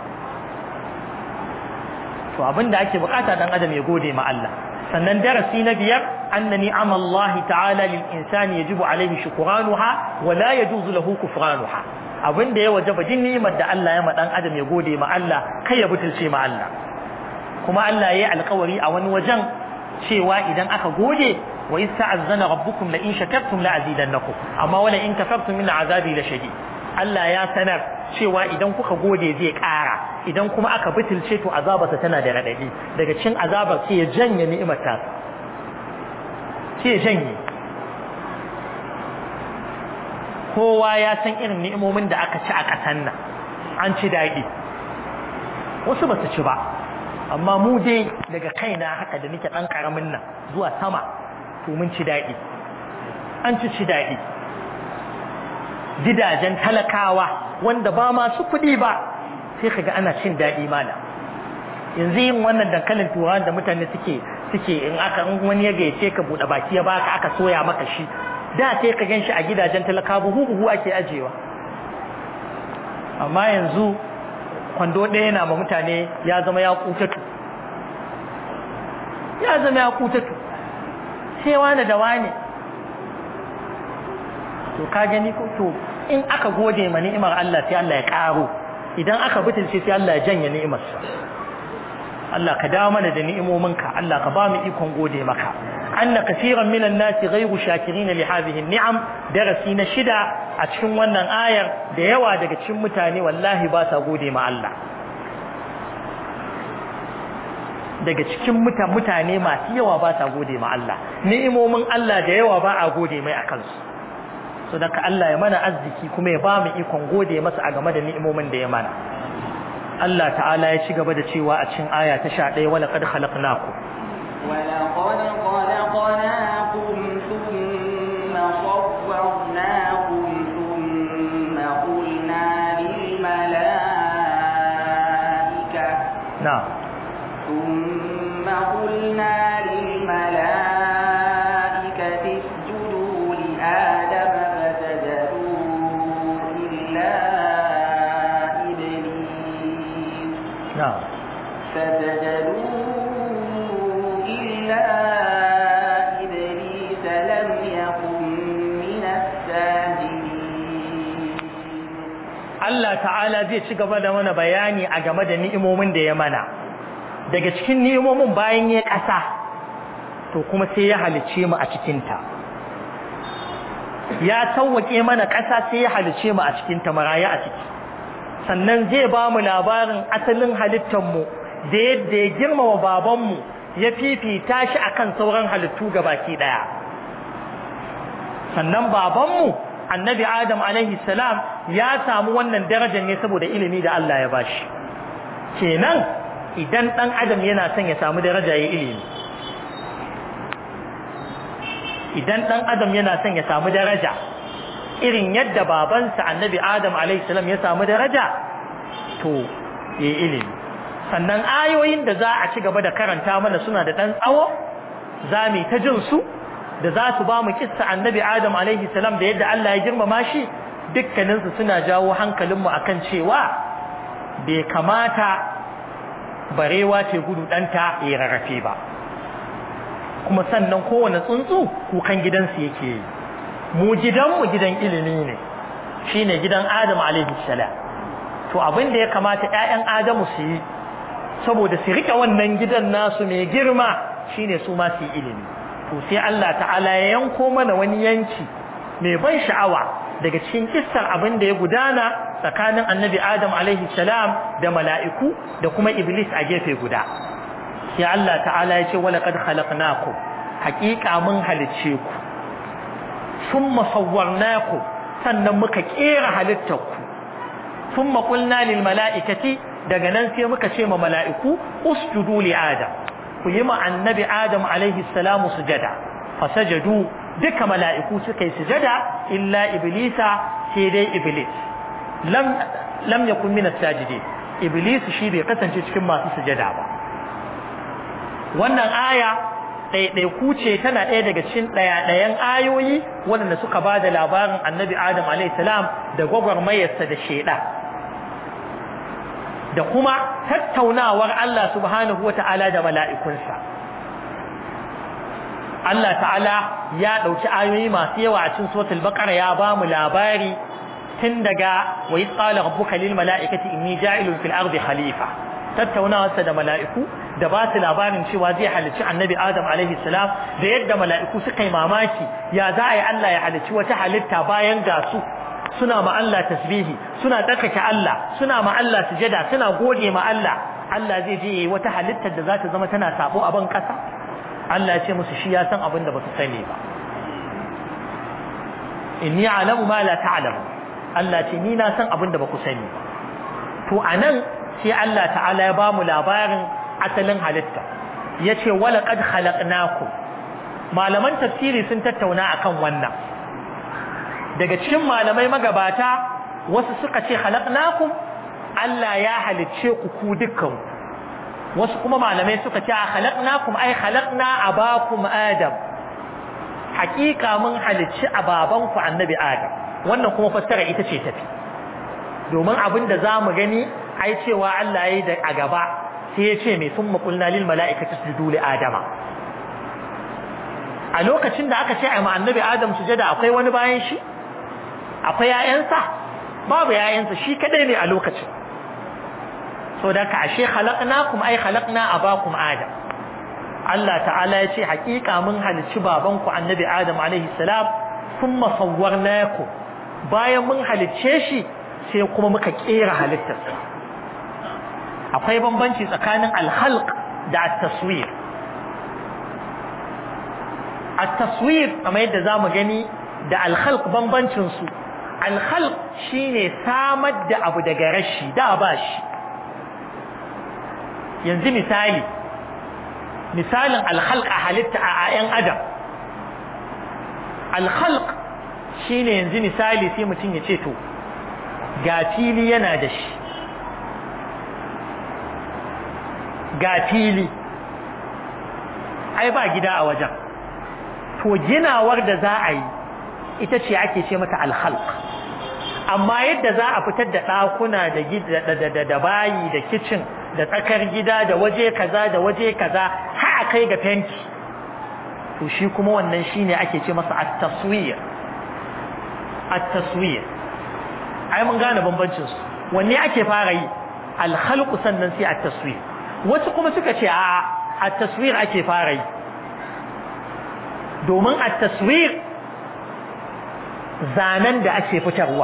to abin da ake bukata ɗan adam ya gode ma Allah sannan darasi na biyar anna ni'am Allah ta'ala lil insani yajibu alaihi shukuranuha wa la yajuzu lahu kufranuha abin da ya wajaba din ni'imar da Allah ya ma dan adam ya gode ma Allah kai ya butulce ma Allah kuma Allah yayi alƙawari a wani wajen cewa idan aka gode wa ista'azzana rabbukum la in shakartum la azidannakum amma wala in kafartum min azabi la shadid Allah ya sanar cewa idan kuka gode zai ƙara idan kuma aka butulce to azabarsa tana da raɗaɗi daga cin azabar sai ya janye ni'imar ta sai ya janye kowa ya san irin ni'imomin da aka ci a ƙasan nan an ci daɗi wasu ba su ci ba amma mu dai daga kaina haka da nake ɗan ƙaramin nan zuwa sama to mun ci daɗi an ci ci daɗi gidajen talakawa wanda ba masu kuɗi ba sai kaga ana cin daɗi mana yanzu yin wannan dankalin turawan da mutane suke suke in aka in wani ya gayyace ka buɗe baki ya baka aka soya maka shi da sai ka gan shi a gidajen talakawa buhu buhu ake ajewa amma yanzu kwando ɗaya na ma mutane ya zama ya kutatu ya zama ya kutatu sai wani da wani to ka gani ko to in aka gode ma ni'imar Allah sai Allah ya karo idan aka butulce sai Allah ya janye ni'imarsa Allah ka dawo mana da ni'imominka Allah ka ba mu ikon gode maka anna kaseeran minan nasi ghayru shakirin li hadhihi ni'am darasi na shida a cikin wannan ayar da yawa daga cikin mutane wallahi ba sa gode ma Allah daga cikin mutane masu yawa ba sa gode ma Allah ni'imomin Allah da yawa ba a gode mai akan su so daga Allah ya mana arziki kuma ya ba mu ikon gode masa a game da ni'imomin da ya mana Allah ta'ala ya ci gaba da cewa a cikin aya ta 11 wala qad khalaqnakum ولقد خلقناكم ثم صورناكم ثم قلنا للملائكة na'am ثم قلنا للملائكة اسجدوا لآدم فسجدوا إلا إبليس na'am فسجدوا إلا إبليس لم يكن من الساجدين Allah ta'ala zai ci gaba da mana bayani a game da ni'imomin da ya mana daga cikin ni'imomin bayan ya ƙasa to kuma sai ya halice mu a cikinta ya sauwaƙe mana ƙasa sai ya halice mu a cikinta maraya a ciki sannan zai ba mu labarin asalin halittarmu da yadda ya girmama babanmu ya fifita shi akan sauran halittu gabaki ɗaya sannan babanmu annabi adam alaihi salam ya samu wannan darajar ne saboda ilimi da Allah ya bashi kenan idan dan adam yana son ya samu daraja ya ilimi idan dan adam yana son ya samu daraja irin yadda babansa annabi adam alaihi salam ya samu daraja to ya ilimi sannan ayoyin da za a ci gaba da karanta mana suna da dan tsawo za mu ta jin su da za su ba mu kissa annabi Adam alaihi salam da yadda Allah ya girmama shi dukkaninsu suna jawo hankalinmu akan cewa bai kamata barewa ce gudu ɗanta ya rarrafe ba kuma sannan kowane tsuntsu kukan gidansu yake yi mu gidanmu gidan ilimi ne shine gidan Adam alaihi salam to abin da ya kamata ƴaƴan Adamu su yi saboda su rike wannan gidan nasu mai girma shine su ma su yi ilimi to sai Allah ta'ala ya yanko mana wani yanki mai ban sha'awa daga cikin kissar abin da ya gudana tsakanin annabi Adam alaihi salam da mala'iku da kuma Iblis a gefe guda sai Allah ta'ala ya ce wala qad khalaqnakum haqiqa mun halicce ku thumma sawwarnakum sannan muka kera halittarku thumma qulna lil mala'ikati daga nan sai muka ce ma mala'iku usjudu li adam ku yi ma annabi adam alaihi salamu sujada fasajadu duka mala'iku suka yi sujada illa iblisa sai dai iblis lam lam yakun min as-sajidin iblis shi bai kasance cikin masu sujada ba wannan aya ɗaiɗaiku ce tana ɗaya daga cikin ɗaya-ɗayan ayoyi waɗanda suka ba da labarin annabi adam alaihi salam da gwagwarmayarsa da shaiɗa da kuma tattaunawar Allah subhanahu wa ta'ala da mala'ikunsa. Allah ta'ala ya ɗauki ayoyi masu yawa a cikin sotul baƙara ya ba mu labari tun daga wa yi tsala rabbuka lil mala'ikati inni ja'ilun fil ardi khalifa tattaunawarsa da mala'iku da ba su labarin cewa zai halicci annabi adam alaihi salam da yadda mala'iku suka yi mamaki ya za a yi Allah ya halicci wata halitta bayan ga su suna ma Allah tasbihi suna tsarkake Allah suna ma Allah sujada suna gode ma Allah Allah zai je yayi wata halittar da za ta zama tana sabo a ban kasa Allah ya ce musu shi ya san abin da ba su sani ba inni a'lamu ma la ta'lamu Allah ce ni na san abin da ba ku sani ba to anan sai Allah ta'ala ya ba mu labarin asalin halitta yace wala qad khalaqnakum malaman tafsiri sun tattauna akan wannan daga cikin malamai magabata wasu suka ce khalaqnakum Allah ya halicce ku ku dukkan wasu kuma malamai suka ce khalaqnakum ai khalaqna abakum adam hakika mun halicci ababan ku annabi adam wannan kuma fassara ita ce tafi domin abin da za mu gani ai cewa Allah ya yi da a gaba sai ya ce mai sun maƙulna lil mala'ikata sujudu li adama a lokacin da aka ce a annabi adam sujada akwai wani bayan shi akwai ‘ya'yansa babu ‘ya'yansa shi kadai ne a lokacin so da ka ashe halakna kuma ai halakna a bakum adam Allah ta'ala ya ce haƙiƙa mun halicci babanku annabi adam alaihi salam sun masauwar naku bayan mun halicce shi sai kuma muka ƙera halittarsa akwai bambanci tsakanin alhalq da at-taswir at-taswir kamar yadda zamu gani da alhalq bambancin su alhalq shine samar da abu daga rashi da ba shi yanzu misali misalin alhalq a halitta a ayan adam alhalq shine yanzu misali sai mutum ya ce to ga fili yana da shi ga fili ai ba gida a wajen to ginawar da za a yi ita ce ake ce mata alhalq amma yadda za a fitar da ɗakuna da da bayi da kicin da tsakar gida da waje kaza da waje kaza har a kai ga fenti to shi kuma wannan shine ake ce masa at-taswir at-taswir ai mun gane bambancin su wanne ake fara yi al-khalq sannan sai at-taswir wasu kuma suka ce a at-taswir ake fara yi domin at-taswir zanen da ake fitarwa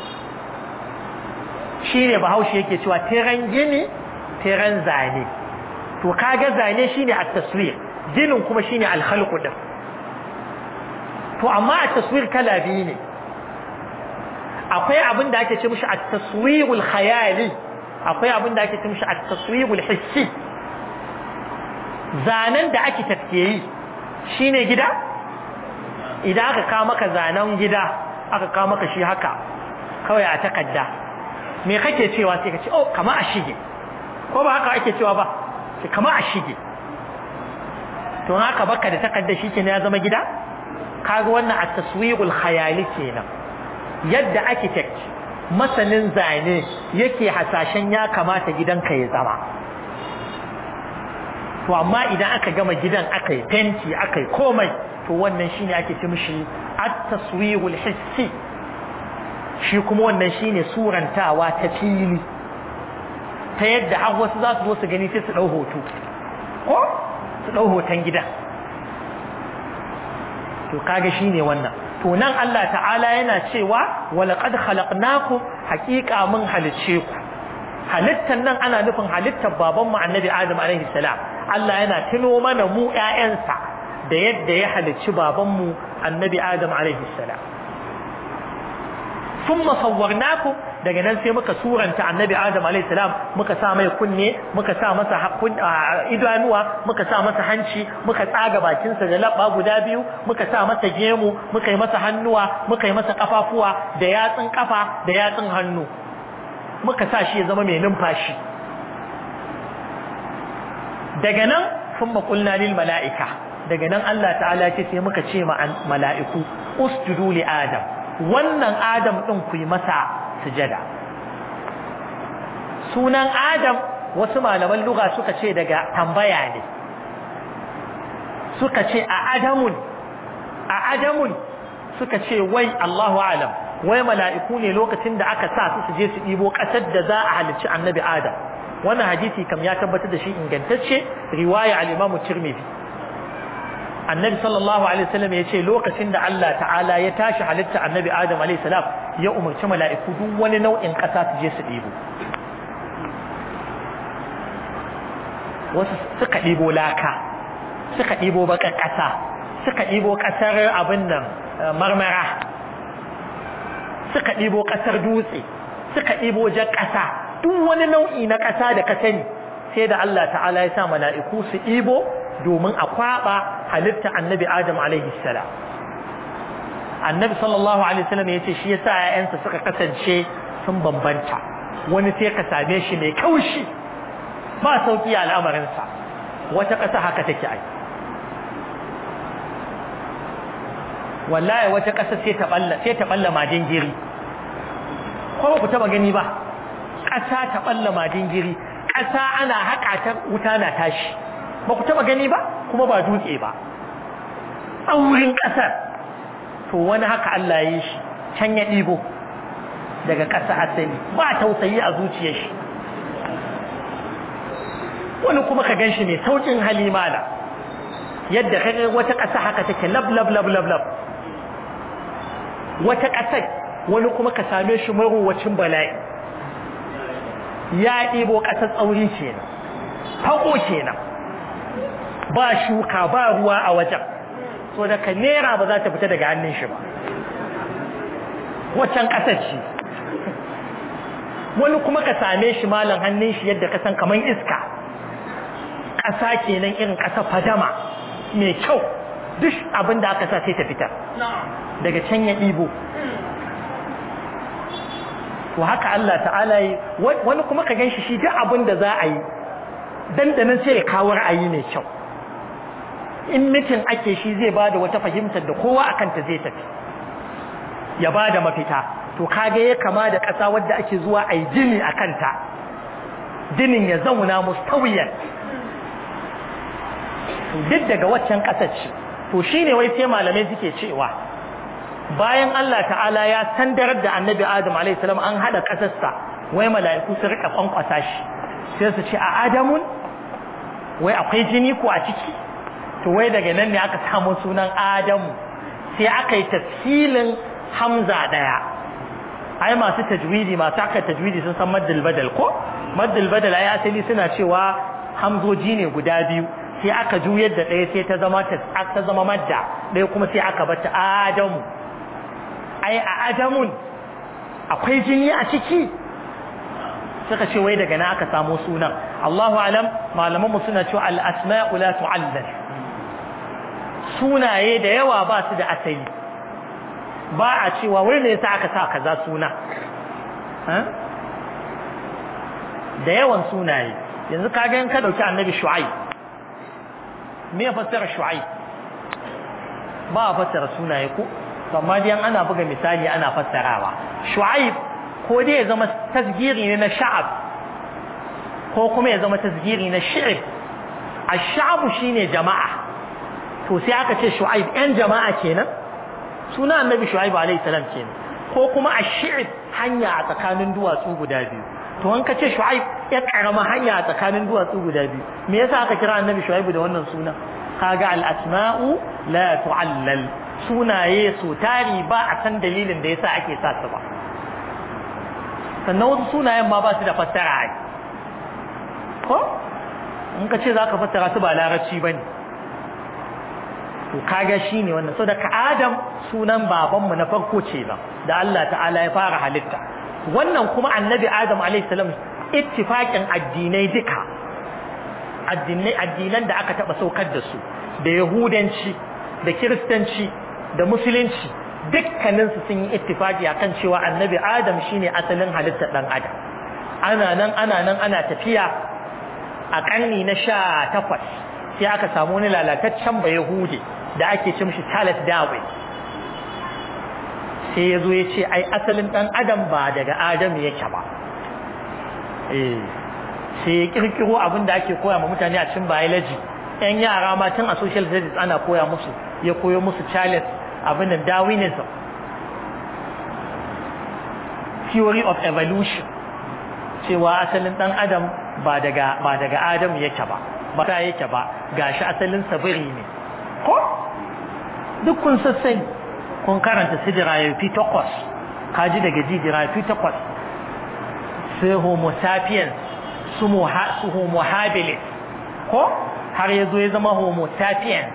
shine bahaushe yake cewa tiran gini tiran zane to kaga zane shine at-taswir ginin kuma shine al-khalq din to amma at-taswir kala biyu ne akwai abin da ake ce mishi at-taswirul khayali akwai abin da ake ce mishi at-taswirul hissi zanen da ake tafiye shine gida idan aka kawo maka zanen gida aka kawo maka shi haka kawai a takadda me kake cewa sai ka ce oh kama a shige ko ba haka ake cewa ba sai kama a shige to haka baka da takadda shi kenan ya zama gida kaga wannan at-taswirul khayali kenan yadda architect masanin zane yake hasashen ya kamata gidanka ya zama to amma idan aka gama gidan aka yi fenti aka yi komai to wannan shine ake ce mishi at-taswirul hissi shi kuma wannan shine surantawa ta fili ta yadda har wasu za su zo su gani sai su dau hoto ko su dau hoton gidan to kaga shine wannan to nan Allah ta'ala yana cewa walaqad khalaqnakum haqiqa mun halice ku halittan nan ana nufin halittar baban mu annabi Adam alaihi salam Allah yana tuno mana mu ƴaƴansa da yadda ya halicci baban mu annabi Adam alaihi salam thumma sawwarnakum daga nan sai muka suranta annabi Adam alaihi salam muka sa mai kunne muka sa masa idanuwa muka sa masa hanci muka tsaga bakinsa da labba guda biyu muka sa masa gemu muka yi masa hannuwa muka yi masa kafafuwa da yatsun kafa da yatsun hannu muka sa shi ya zama mai numfashi daga nan thumma qulna lil mala'ika daga nan Allah ta'ala ce sai muka ce ma mala'iku usjudu li adam wannan adam din ku yi masa sujada sunan adam wasu malaman lugha suka ce daga tambaya ne suka ce a adamun a adamun suka ce wai Allahu alam wai mala'iku ne lokacin da aka sa su su je su ɗibo ƙasar da za a halicci annabi adam wannan hadisi kam ya tabbatar da shi ingantacce riwaya al-Imam Tirmidhi annabi sallallahu alaihi wasallam ya ce lokacin da Allah ta'ala ya tashi halitta annabi adam alaihi salam ya umarci mala'iku duk wani nau'in ƙasa su je su ɗibo wasu suka ɗibo laka suka ɗibo baƙar ƙasa suka ɗibo ƙasar abin nan marmara suka ɗibo ƙasar dutse suka ɗibo jar ƙasa duk wani nau'i na ƙasa da ka sani sai da Allah ta'ala ya sa mala'iku su ɗibo domin a kwaɓa halitta annabi Adam alaihi salam annabi sallallahu alaihi wasallam ya ce shi yasa ƴaƴansa suka kasance sun bambanta wani sai ka same shi mai kaushi ba sauki a al'amarinsa wata ƙasa haka take ai wallahi wata ƙasa sai ta balla sai ta balla majin giri ko ku taba gani ba ƙasa ta balla madingiri ƙasa ana haƙa ta wuta na tashi ba ku taba gani ba kuma ba dutse ba tsaurin ƙasar to wani haka Allah ya yi shi can ya ɗibo daga ƙasa asali ba tausayi a zuciyar shi wani kuma ka gan shi mai sauƙin halimala yadda kaga wata ƙasa haka take lab lab lab lab lab wata ƙasar wani kuma ka same shi marowacin bala'i ya ɗibo ƙasar tsauri kenan fako kenan ba shuka ba ruwa a wajen so daga nera ba za ta fita daga hannun shi ba waccan ƙasar ce wani kuma ka same shi malam hannun shi yadda ka san kamar iska ƙasa kenan irin ƙasa fadama mai kyau duk abin da aka sa sai ta fita daga can ya ɗibo to haka Allah ta'ala yi wani kuma ka ganshi shi duk abin da za a yi dandanan sai ya kawo ra'ayi mai kyau in mitin ake shi zai bada wata fahimtar da kowa akan ta zai tafi ya bada mafita to kage ya kama da ƙasa wadda ake zuwa a yi jini a kanta jinin ya zauna mustawiyan duk daga waccan ƙasar ce to shine wai sai malamai suke cewa bayan Allah ta'ala ya sandarar da annabi Adam alaihi salam an hada ƙasarsa wai mala'iku su rika kwankwasa shi sai su ce a Adamun wai akwai jini ko a ciki to wai daga nan ne aka samu sunan Adamu sai aka yi tafsilin Hamza daya ai masu tajwidi masu aka tajwidi sun san maddal badal ko maddal badal ai asali suna cewa hamzoji ne guda biyu sai aka juyar da ɗaya sai ta zama ta zama madda ɗaya kuma sai aka bata adamu ai a adamun akwai jini a ciki suka ce wai daga na aka samu sunan Allahu alam malamanmu suna cewa al-asma'u la tu'allal sunaye da yawa ba su da asali ba a cewa wai ne yasa aka sa kaza suna da yawan sunaye yanzu kaga in ka dauki annabi shu'aib me ya fassara shu'aib ba a fassara sunaye ko amma dai ana buga misali ana fassarawa shu'aib ko dai ya zama tasgiri ne na sha'ab ko kuma ya zama tasgiri na shi'ib ash-sha'bu shine jama'a to sai aka ce shu'aib ɗan jama'a kenan suna annabi shu'aib alayhi salam kenan ko kuma ash-shi'ib hanya a tsakanin duwatsu guda biyu to an ka ce shu'aib ya karama hanya a tsakanin duwatsu guda biyu me yasa aka kira annabi shu'aib da wannan suna kaga al-asma'u la tu'allal sunaye su tari ba a san dalilin da yasa ake sa su ba sannan wasu sunayen ma ba su da fassara ai ko in ka ce zaka fassara su ba larabci bane to kaga shine wannan saboda ka Adam sunan babanmu na farko ce ba da Allah ta'ala ya fara halitta wannan kuma annabi Adam alaihi salam ittifaqin addinai duka addinai addinan da aka taba saukar da su da yahudanci da kiristanci da musulunci dukkanin su sun yi ittifaqi akan cewa annabi Adam shine asalin halittar dan Adam ana nan ana nan ana tafiya a karni na 18 sai aka samu wani lalataccen ba yahudi da ake ce mishi Charles Darwin sai ya zo ya ce ai asalin ɗan adam ba daga adam yake ba eh sai ya kirkiro abin da ake koya ma mutane a cikin biology yan yara ma tun a social studies ana koya musu ya koyo musu Charles abin da Darwinism theory of evolution cewa asalin ɗan adam ba daga ba daga adam yake ba ba ta yake ba gashi asalin sabiri ne ko duk kun sassani kun karanta su dirayofi takwas kaji daga ji dirayofi takwas sai homo sapiens su homo habilis ko har ya zo ya zama homo sapiens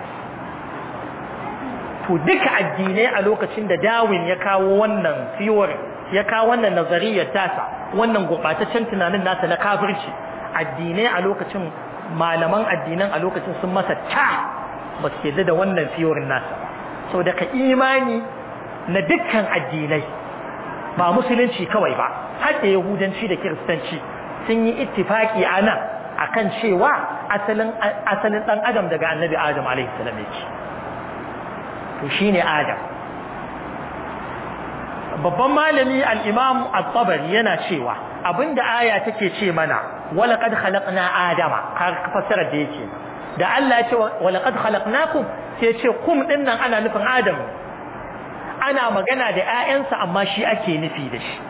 to duka addinai a lokacin da dawin ya kawo wannan theory ya kawo wannan nazariyar tasa wannan gurɓataccen tunanin nasa na kafirci addinai a lokacin malaman addinan a lokacin sun masa ta ba su da wannan fiyorin nasa ba sau daga imani na dukkan addinai ba musulunci kawai ba har da yahudanci da kiristanci sun yi ittifaki a nan akan cewa asalin asalin dan adam daga annabi adam alaihi salam yake to shine adam babban malami al-imam at-tabari yana cewa abinda aya take ce mana walaqad khalaqna adama har fassara da yake da Allah ya ce walaqad khalaqnakum sai ce kum din nan ana nufin adam ana magana da ƴaƴansa amma shi ake nufi da shi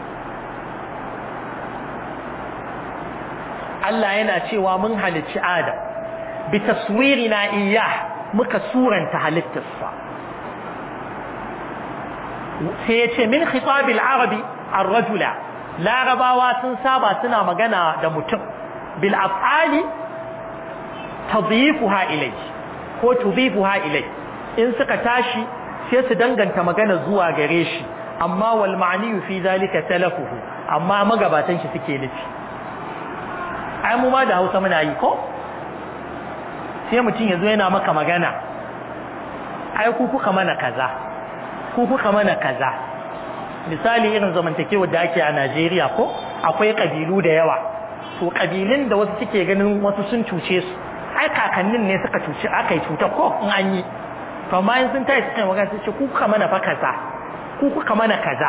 Allah yana cewa mun halicci adam bi taswirina iyyah muka suranta halittarsa sai ya ce min khitabil arabi ar-rajula larabawa sun saba suna magana da mutum bil af'ali tadhifuha ilay ko tudhifuha ilay in suka tashi sai su danganta magana zuwa gare shi amma wal ma'ni fi zalika talafuhu amma magabatan shi suke nufi ai mu ma da Hausa muna yi ko sai mutum yazo yana maka magana ai ku kuka mana kaza ku kuka mana kaza misali irin zamantakewar da ake a Najeriya ko akwai kabilu da yawa to kabilun da wasu suke ganin wasu sun cuce su ai kakannin ne suka cuce aka yi cuta ko in an yi to amma in sun tashi suka magana su ce ku kuka mana fa kaza ku kuka mana kaza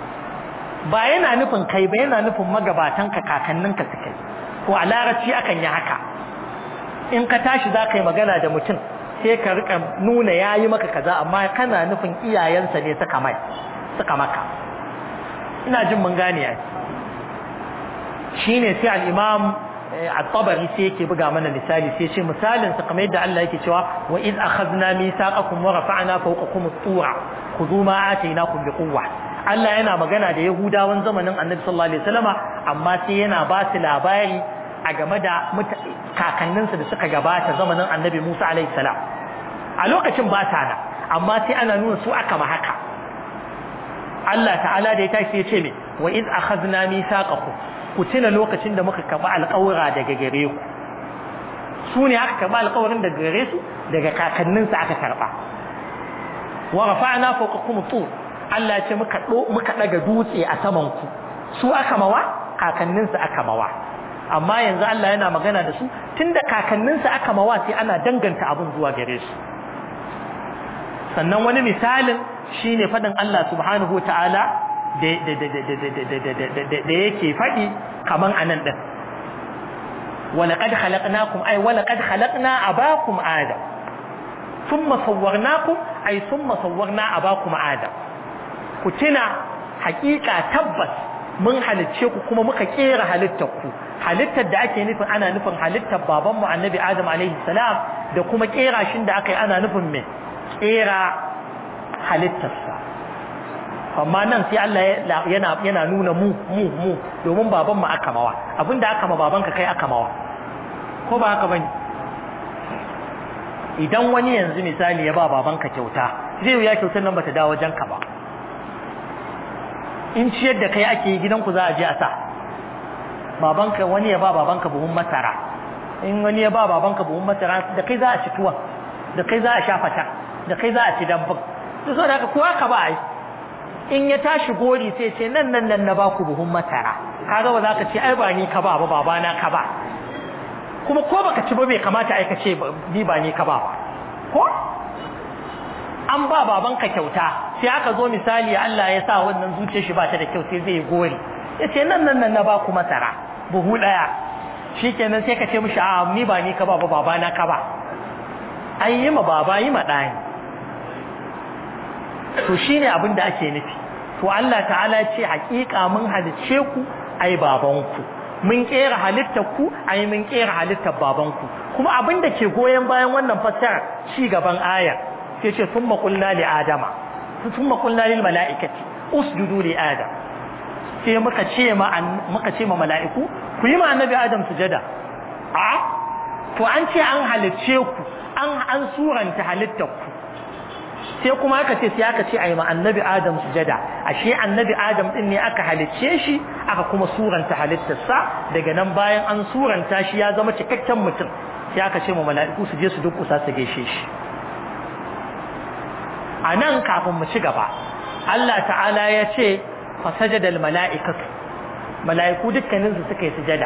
ba yana nufin kai ba yana nufin magabatan ka kakannin ka suka yi ko a larabci akan yi haka in ka tashi za ka yi magana da mutum sai ka rika nuna yayi maka kaza amma kana nufin iyayensa ne suka mai suka maka ina jin mun gane ai shine sai al-imam at-tabari sai yake buga mana misali sai ce misalin sa kamar yadda Allah yake cewa wa iz akhadna mithaqakum wa rafa'na fawqakum at-tura khudhu ma atainakum biquwwa Allah yana magana da Yahudawan zamanin Annabi sallallahu alaihi wasallama amma sai yana ba su labari a game da kakanninsu da suka gabata zamanin Annabi Musa alaihi salam a lokacin ba ta da amma sai ana nuna su aka ma haka Allah ta'ala da ya tashi ya ce me wa iz akhadna mithaqakum ku tuna lokacin da muka karba alƙawura daga gare ku su ne aka karba alƙawarin daga gare su daga kakanninsu aka karba wa rafa'na fawqakum tur Allah ya ce muka muka daga dutse a saman ku su aka mawa kakanninsu aka mawa amma yanzu Allah yana magana da su tunda kakanninsu aka mawa sai ana danganta abun zuwa gare su sannan wani misalin shine fadin Allah subhanahu wataala da da yake fadi kaman anan din walaqad khalaqnakum ay walaqad khalaqna abakum adam thumma sawwarnakum ay thumma sawwarna abakum adam ku tuna hakika tabbas mun halicce ku kuma muka kera halittar ku halittar da ake nufin ana nufin halittar babanmu annabi adam alaihi salam da kuma kera shin da aka yi ana nufin me kera halittarsa amma nan sai Allah yana yana nuna mu mu mu domin baban mu aka mawa abinda aka ma babanka kai aka mawa ko ba haka bane idan wani yanzu misali ya ba babanka kyauta zai yi ya kyautar nan bata dawo wajen ka ba in ciyar da kai ake yi gidanku za a je a sa babanka wani ya ba babanka buhun masara in wani ya ba babanka buhun masara da kai za a ci tuwa da kai za a sha fata da kai za a ci dambun to saboda haka kowa ka ba ai in ya tashi gori sai ce nan nan nan na baku buhun masara kaga ba za ka ce ai ba ni ka ba ba baba na ka ba kuma ko baka ci ba bai kamata ai ka ce ni ba ni ka ba ko an ba babanka kyauta sai aka zo misali Allah ya sa wannan zuciyar shi ba ta da kyau sai zai gori ya ce nan nan nan na baku masara buhu daya shikenan sai ka ce mishi a ni ba ni ka ba ba baba na ka ba an yi ma baba yi ma ɗani to shine abin da ake nufi to Allah ta'ala ce hakika mun halice ku ai babanku mun kera halittar ku ai mun kera halittar babanku kuma abin da ke goyen bayan wannan fassara ci gaban ayar sai ce thumma qulna li adama thumma qulna lil malaikati usjudu li adam sai muka ce ma muka ce ma mala'iku ku yi ma annabi adam sujada a to an ce an halicce ku an an suranta halittar ku sai kuma aka ce sai aka ce ayi ma annabi adam sujada ashe annabi adam din ne aka halicce shi aka kuma suranta halittarsa daga nan bayan an suranta shi ya zama cikakken mutum sai aka ce ma mala'iku su je su duk kusa su gaishe shi a nan kafin mu ci gaba Allah ta'ala ya ce fasajada al-mala'ikatu mala'iku dukkanin su suka yi sujada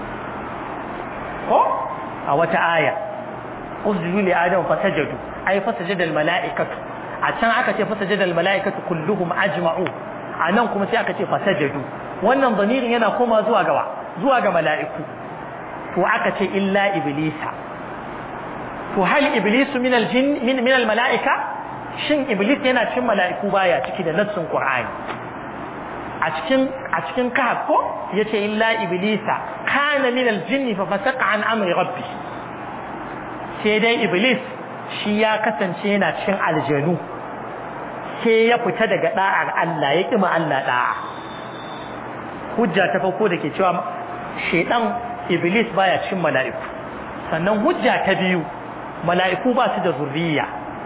ko a wata aya usjudu li adam fasajadu ay fasajada al-mala'ikatu a can aka ce fasajada al-mala'ikatu kulluhum ajma'u a nan kuma sai aka ce fasajadu wannan zamirin yana koma zuwa gawa zuwa ga mala'iku to aka ce illa iblisa to hal iblisu min aljin min min almala'ika shin iblis yana cikin mala'iku baya ciki da nassin qur'ani a cikin a cikin kahf ko yace illa iblisa kana min aljinni fa fasaqa an amri rabbi sai dai iblis shi ya kasance yana cikin aljanu sai ya fita daga da'ar Allah ya kima Allah da'a hujja ta farko da ke cewa shedan iblis baya cikin mala'iku sannan hujja ta biyu mala'iku ba su da zurriya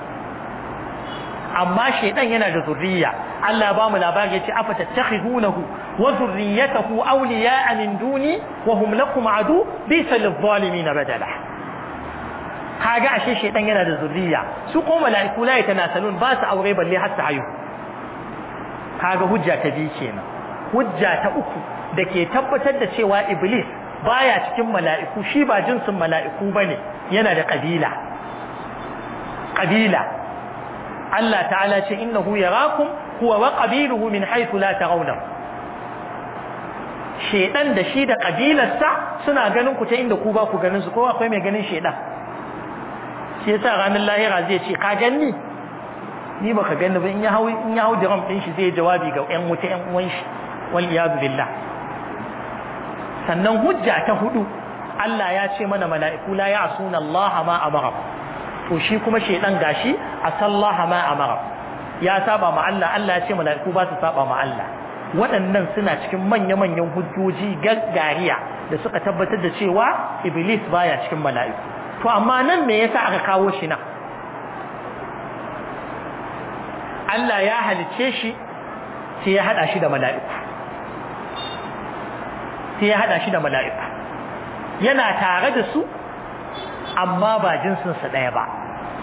amma shedan yana da zurriya Allah ya ba mu labari yace afa tattakhidunahu wa zurriyatahu awliya'a min duni wa hum lakum adu bisa lidh-dhalimin badala kaga ashe shedan yana da zurriya su ko mala'iku la yatanasalun ba su aure balle har su hayu kaga hujja ta biyu kenan hujja ta uku da ke tabbatar da cewa iblis baya cikin mala'iku shi ba jinsin mala'iku bane yana da kabila kabila Allah ta'ala ce innahu yarakum huwa wa qabiluhu min haythu la tarawna shedan da shi da kabilarsa suna ganin ku ta inda ku ba ku ganin su ko akwai mai ganin shedan shi yasa ranar lahira zai ce ka ganni ni baka ganni ba in ya hau in ya hau diram din shi zai jawabi ga ƴan wuta ƴan uwan shi wal iyad billah sannan hujja ta hudu Allah ya ce mana mala'iku la ya'suna Allah ma amara to shi kuma shedan gashi asallaha ma amara ya saba ma Allah Allah ya ce mala'iku ba su saba ma Allah waɗannan suna cikin manya-manyan hujjoji gaggariya da suka tabbatar da cewa iblis baya cikin mala'iku to amma nan me yasa aka kawo shi nan Allah ya halice shi sai ya hada shi da mala'iku sai ya hada shi da mala'iku yana tare da su amma ba jinsinsa ɗaya ba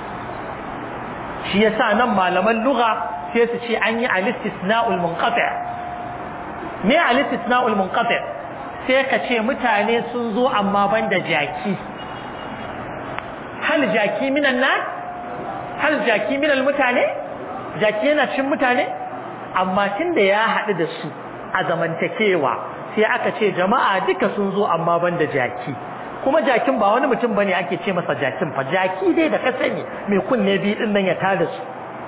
shi yasa nan malaman lugha sai su ce an yi alistisna'ul munqati' me alistisna'ul munqati' sai ka ce mutane sun zo amma banda jaki hal jaki minan nan hal jaki minal mutane jaki yana cin mutane amma tunda ya haɗu da su a zamantakewa sai aka ce jama'a duka sun zo amma banda jaki kuma jakin ba wani mutum bane ake ce masa jakin fa jaki dai da ka sani mai kunne biyu din nan ya tada su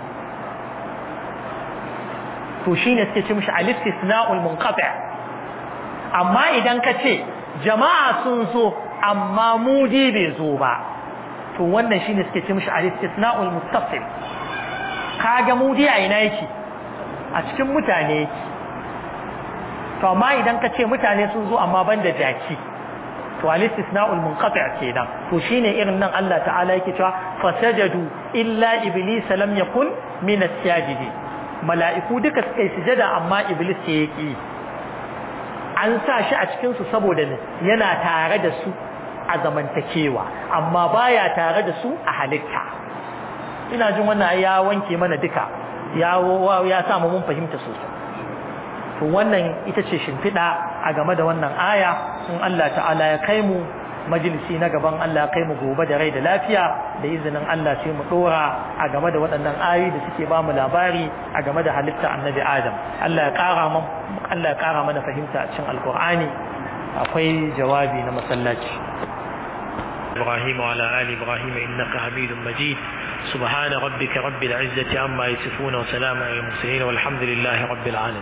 to shine suke ce mishi al-istisna'ul munqati' amma idan ka ce jama'a sun zo amma mudi bai zo ba to wannan shine suke ce mishi al-istisna'ul muttasil kaga mudi a ina yake a cikin mutane yake to amma idan ka ce mutane sun zo amma banda jaki to al-istisna'ul munqati' kenan to shine irin nan Allah ta'ala yake cewa fasajadu illa iblis lam yakun min as-sajidi mala'iku duka suka yi sujada amma iblis ya yaki an sa shi a cikin su saboda yana tare da su a zamantakewa amma baya tare da su a halitta ina jin wannan ya wanke mana duka ya ya sa mu mun fahimta sosai to wannan ita ce shimfiɗa a game da wannan aya in Allah ta'ala ya kai mu majalisi na gaban Allah kai mu gobe da rai da lafiya da izinin Allah sai mu dora a game da waɗannan ayoyi da suke ba mu labari a game da halitta annabi Adam Allah ya ƙara man Allah ya ƙara mana fahimta a cikin alƙur'ani akwai jawabi na masallaci إبراهيم وعلى آل إبراهيم إنك حميد مجيد سبحان ربك رب العزة عما يصفون وسلام على المرسلين والحمد لله رب العالمين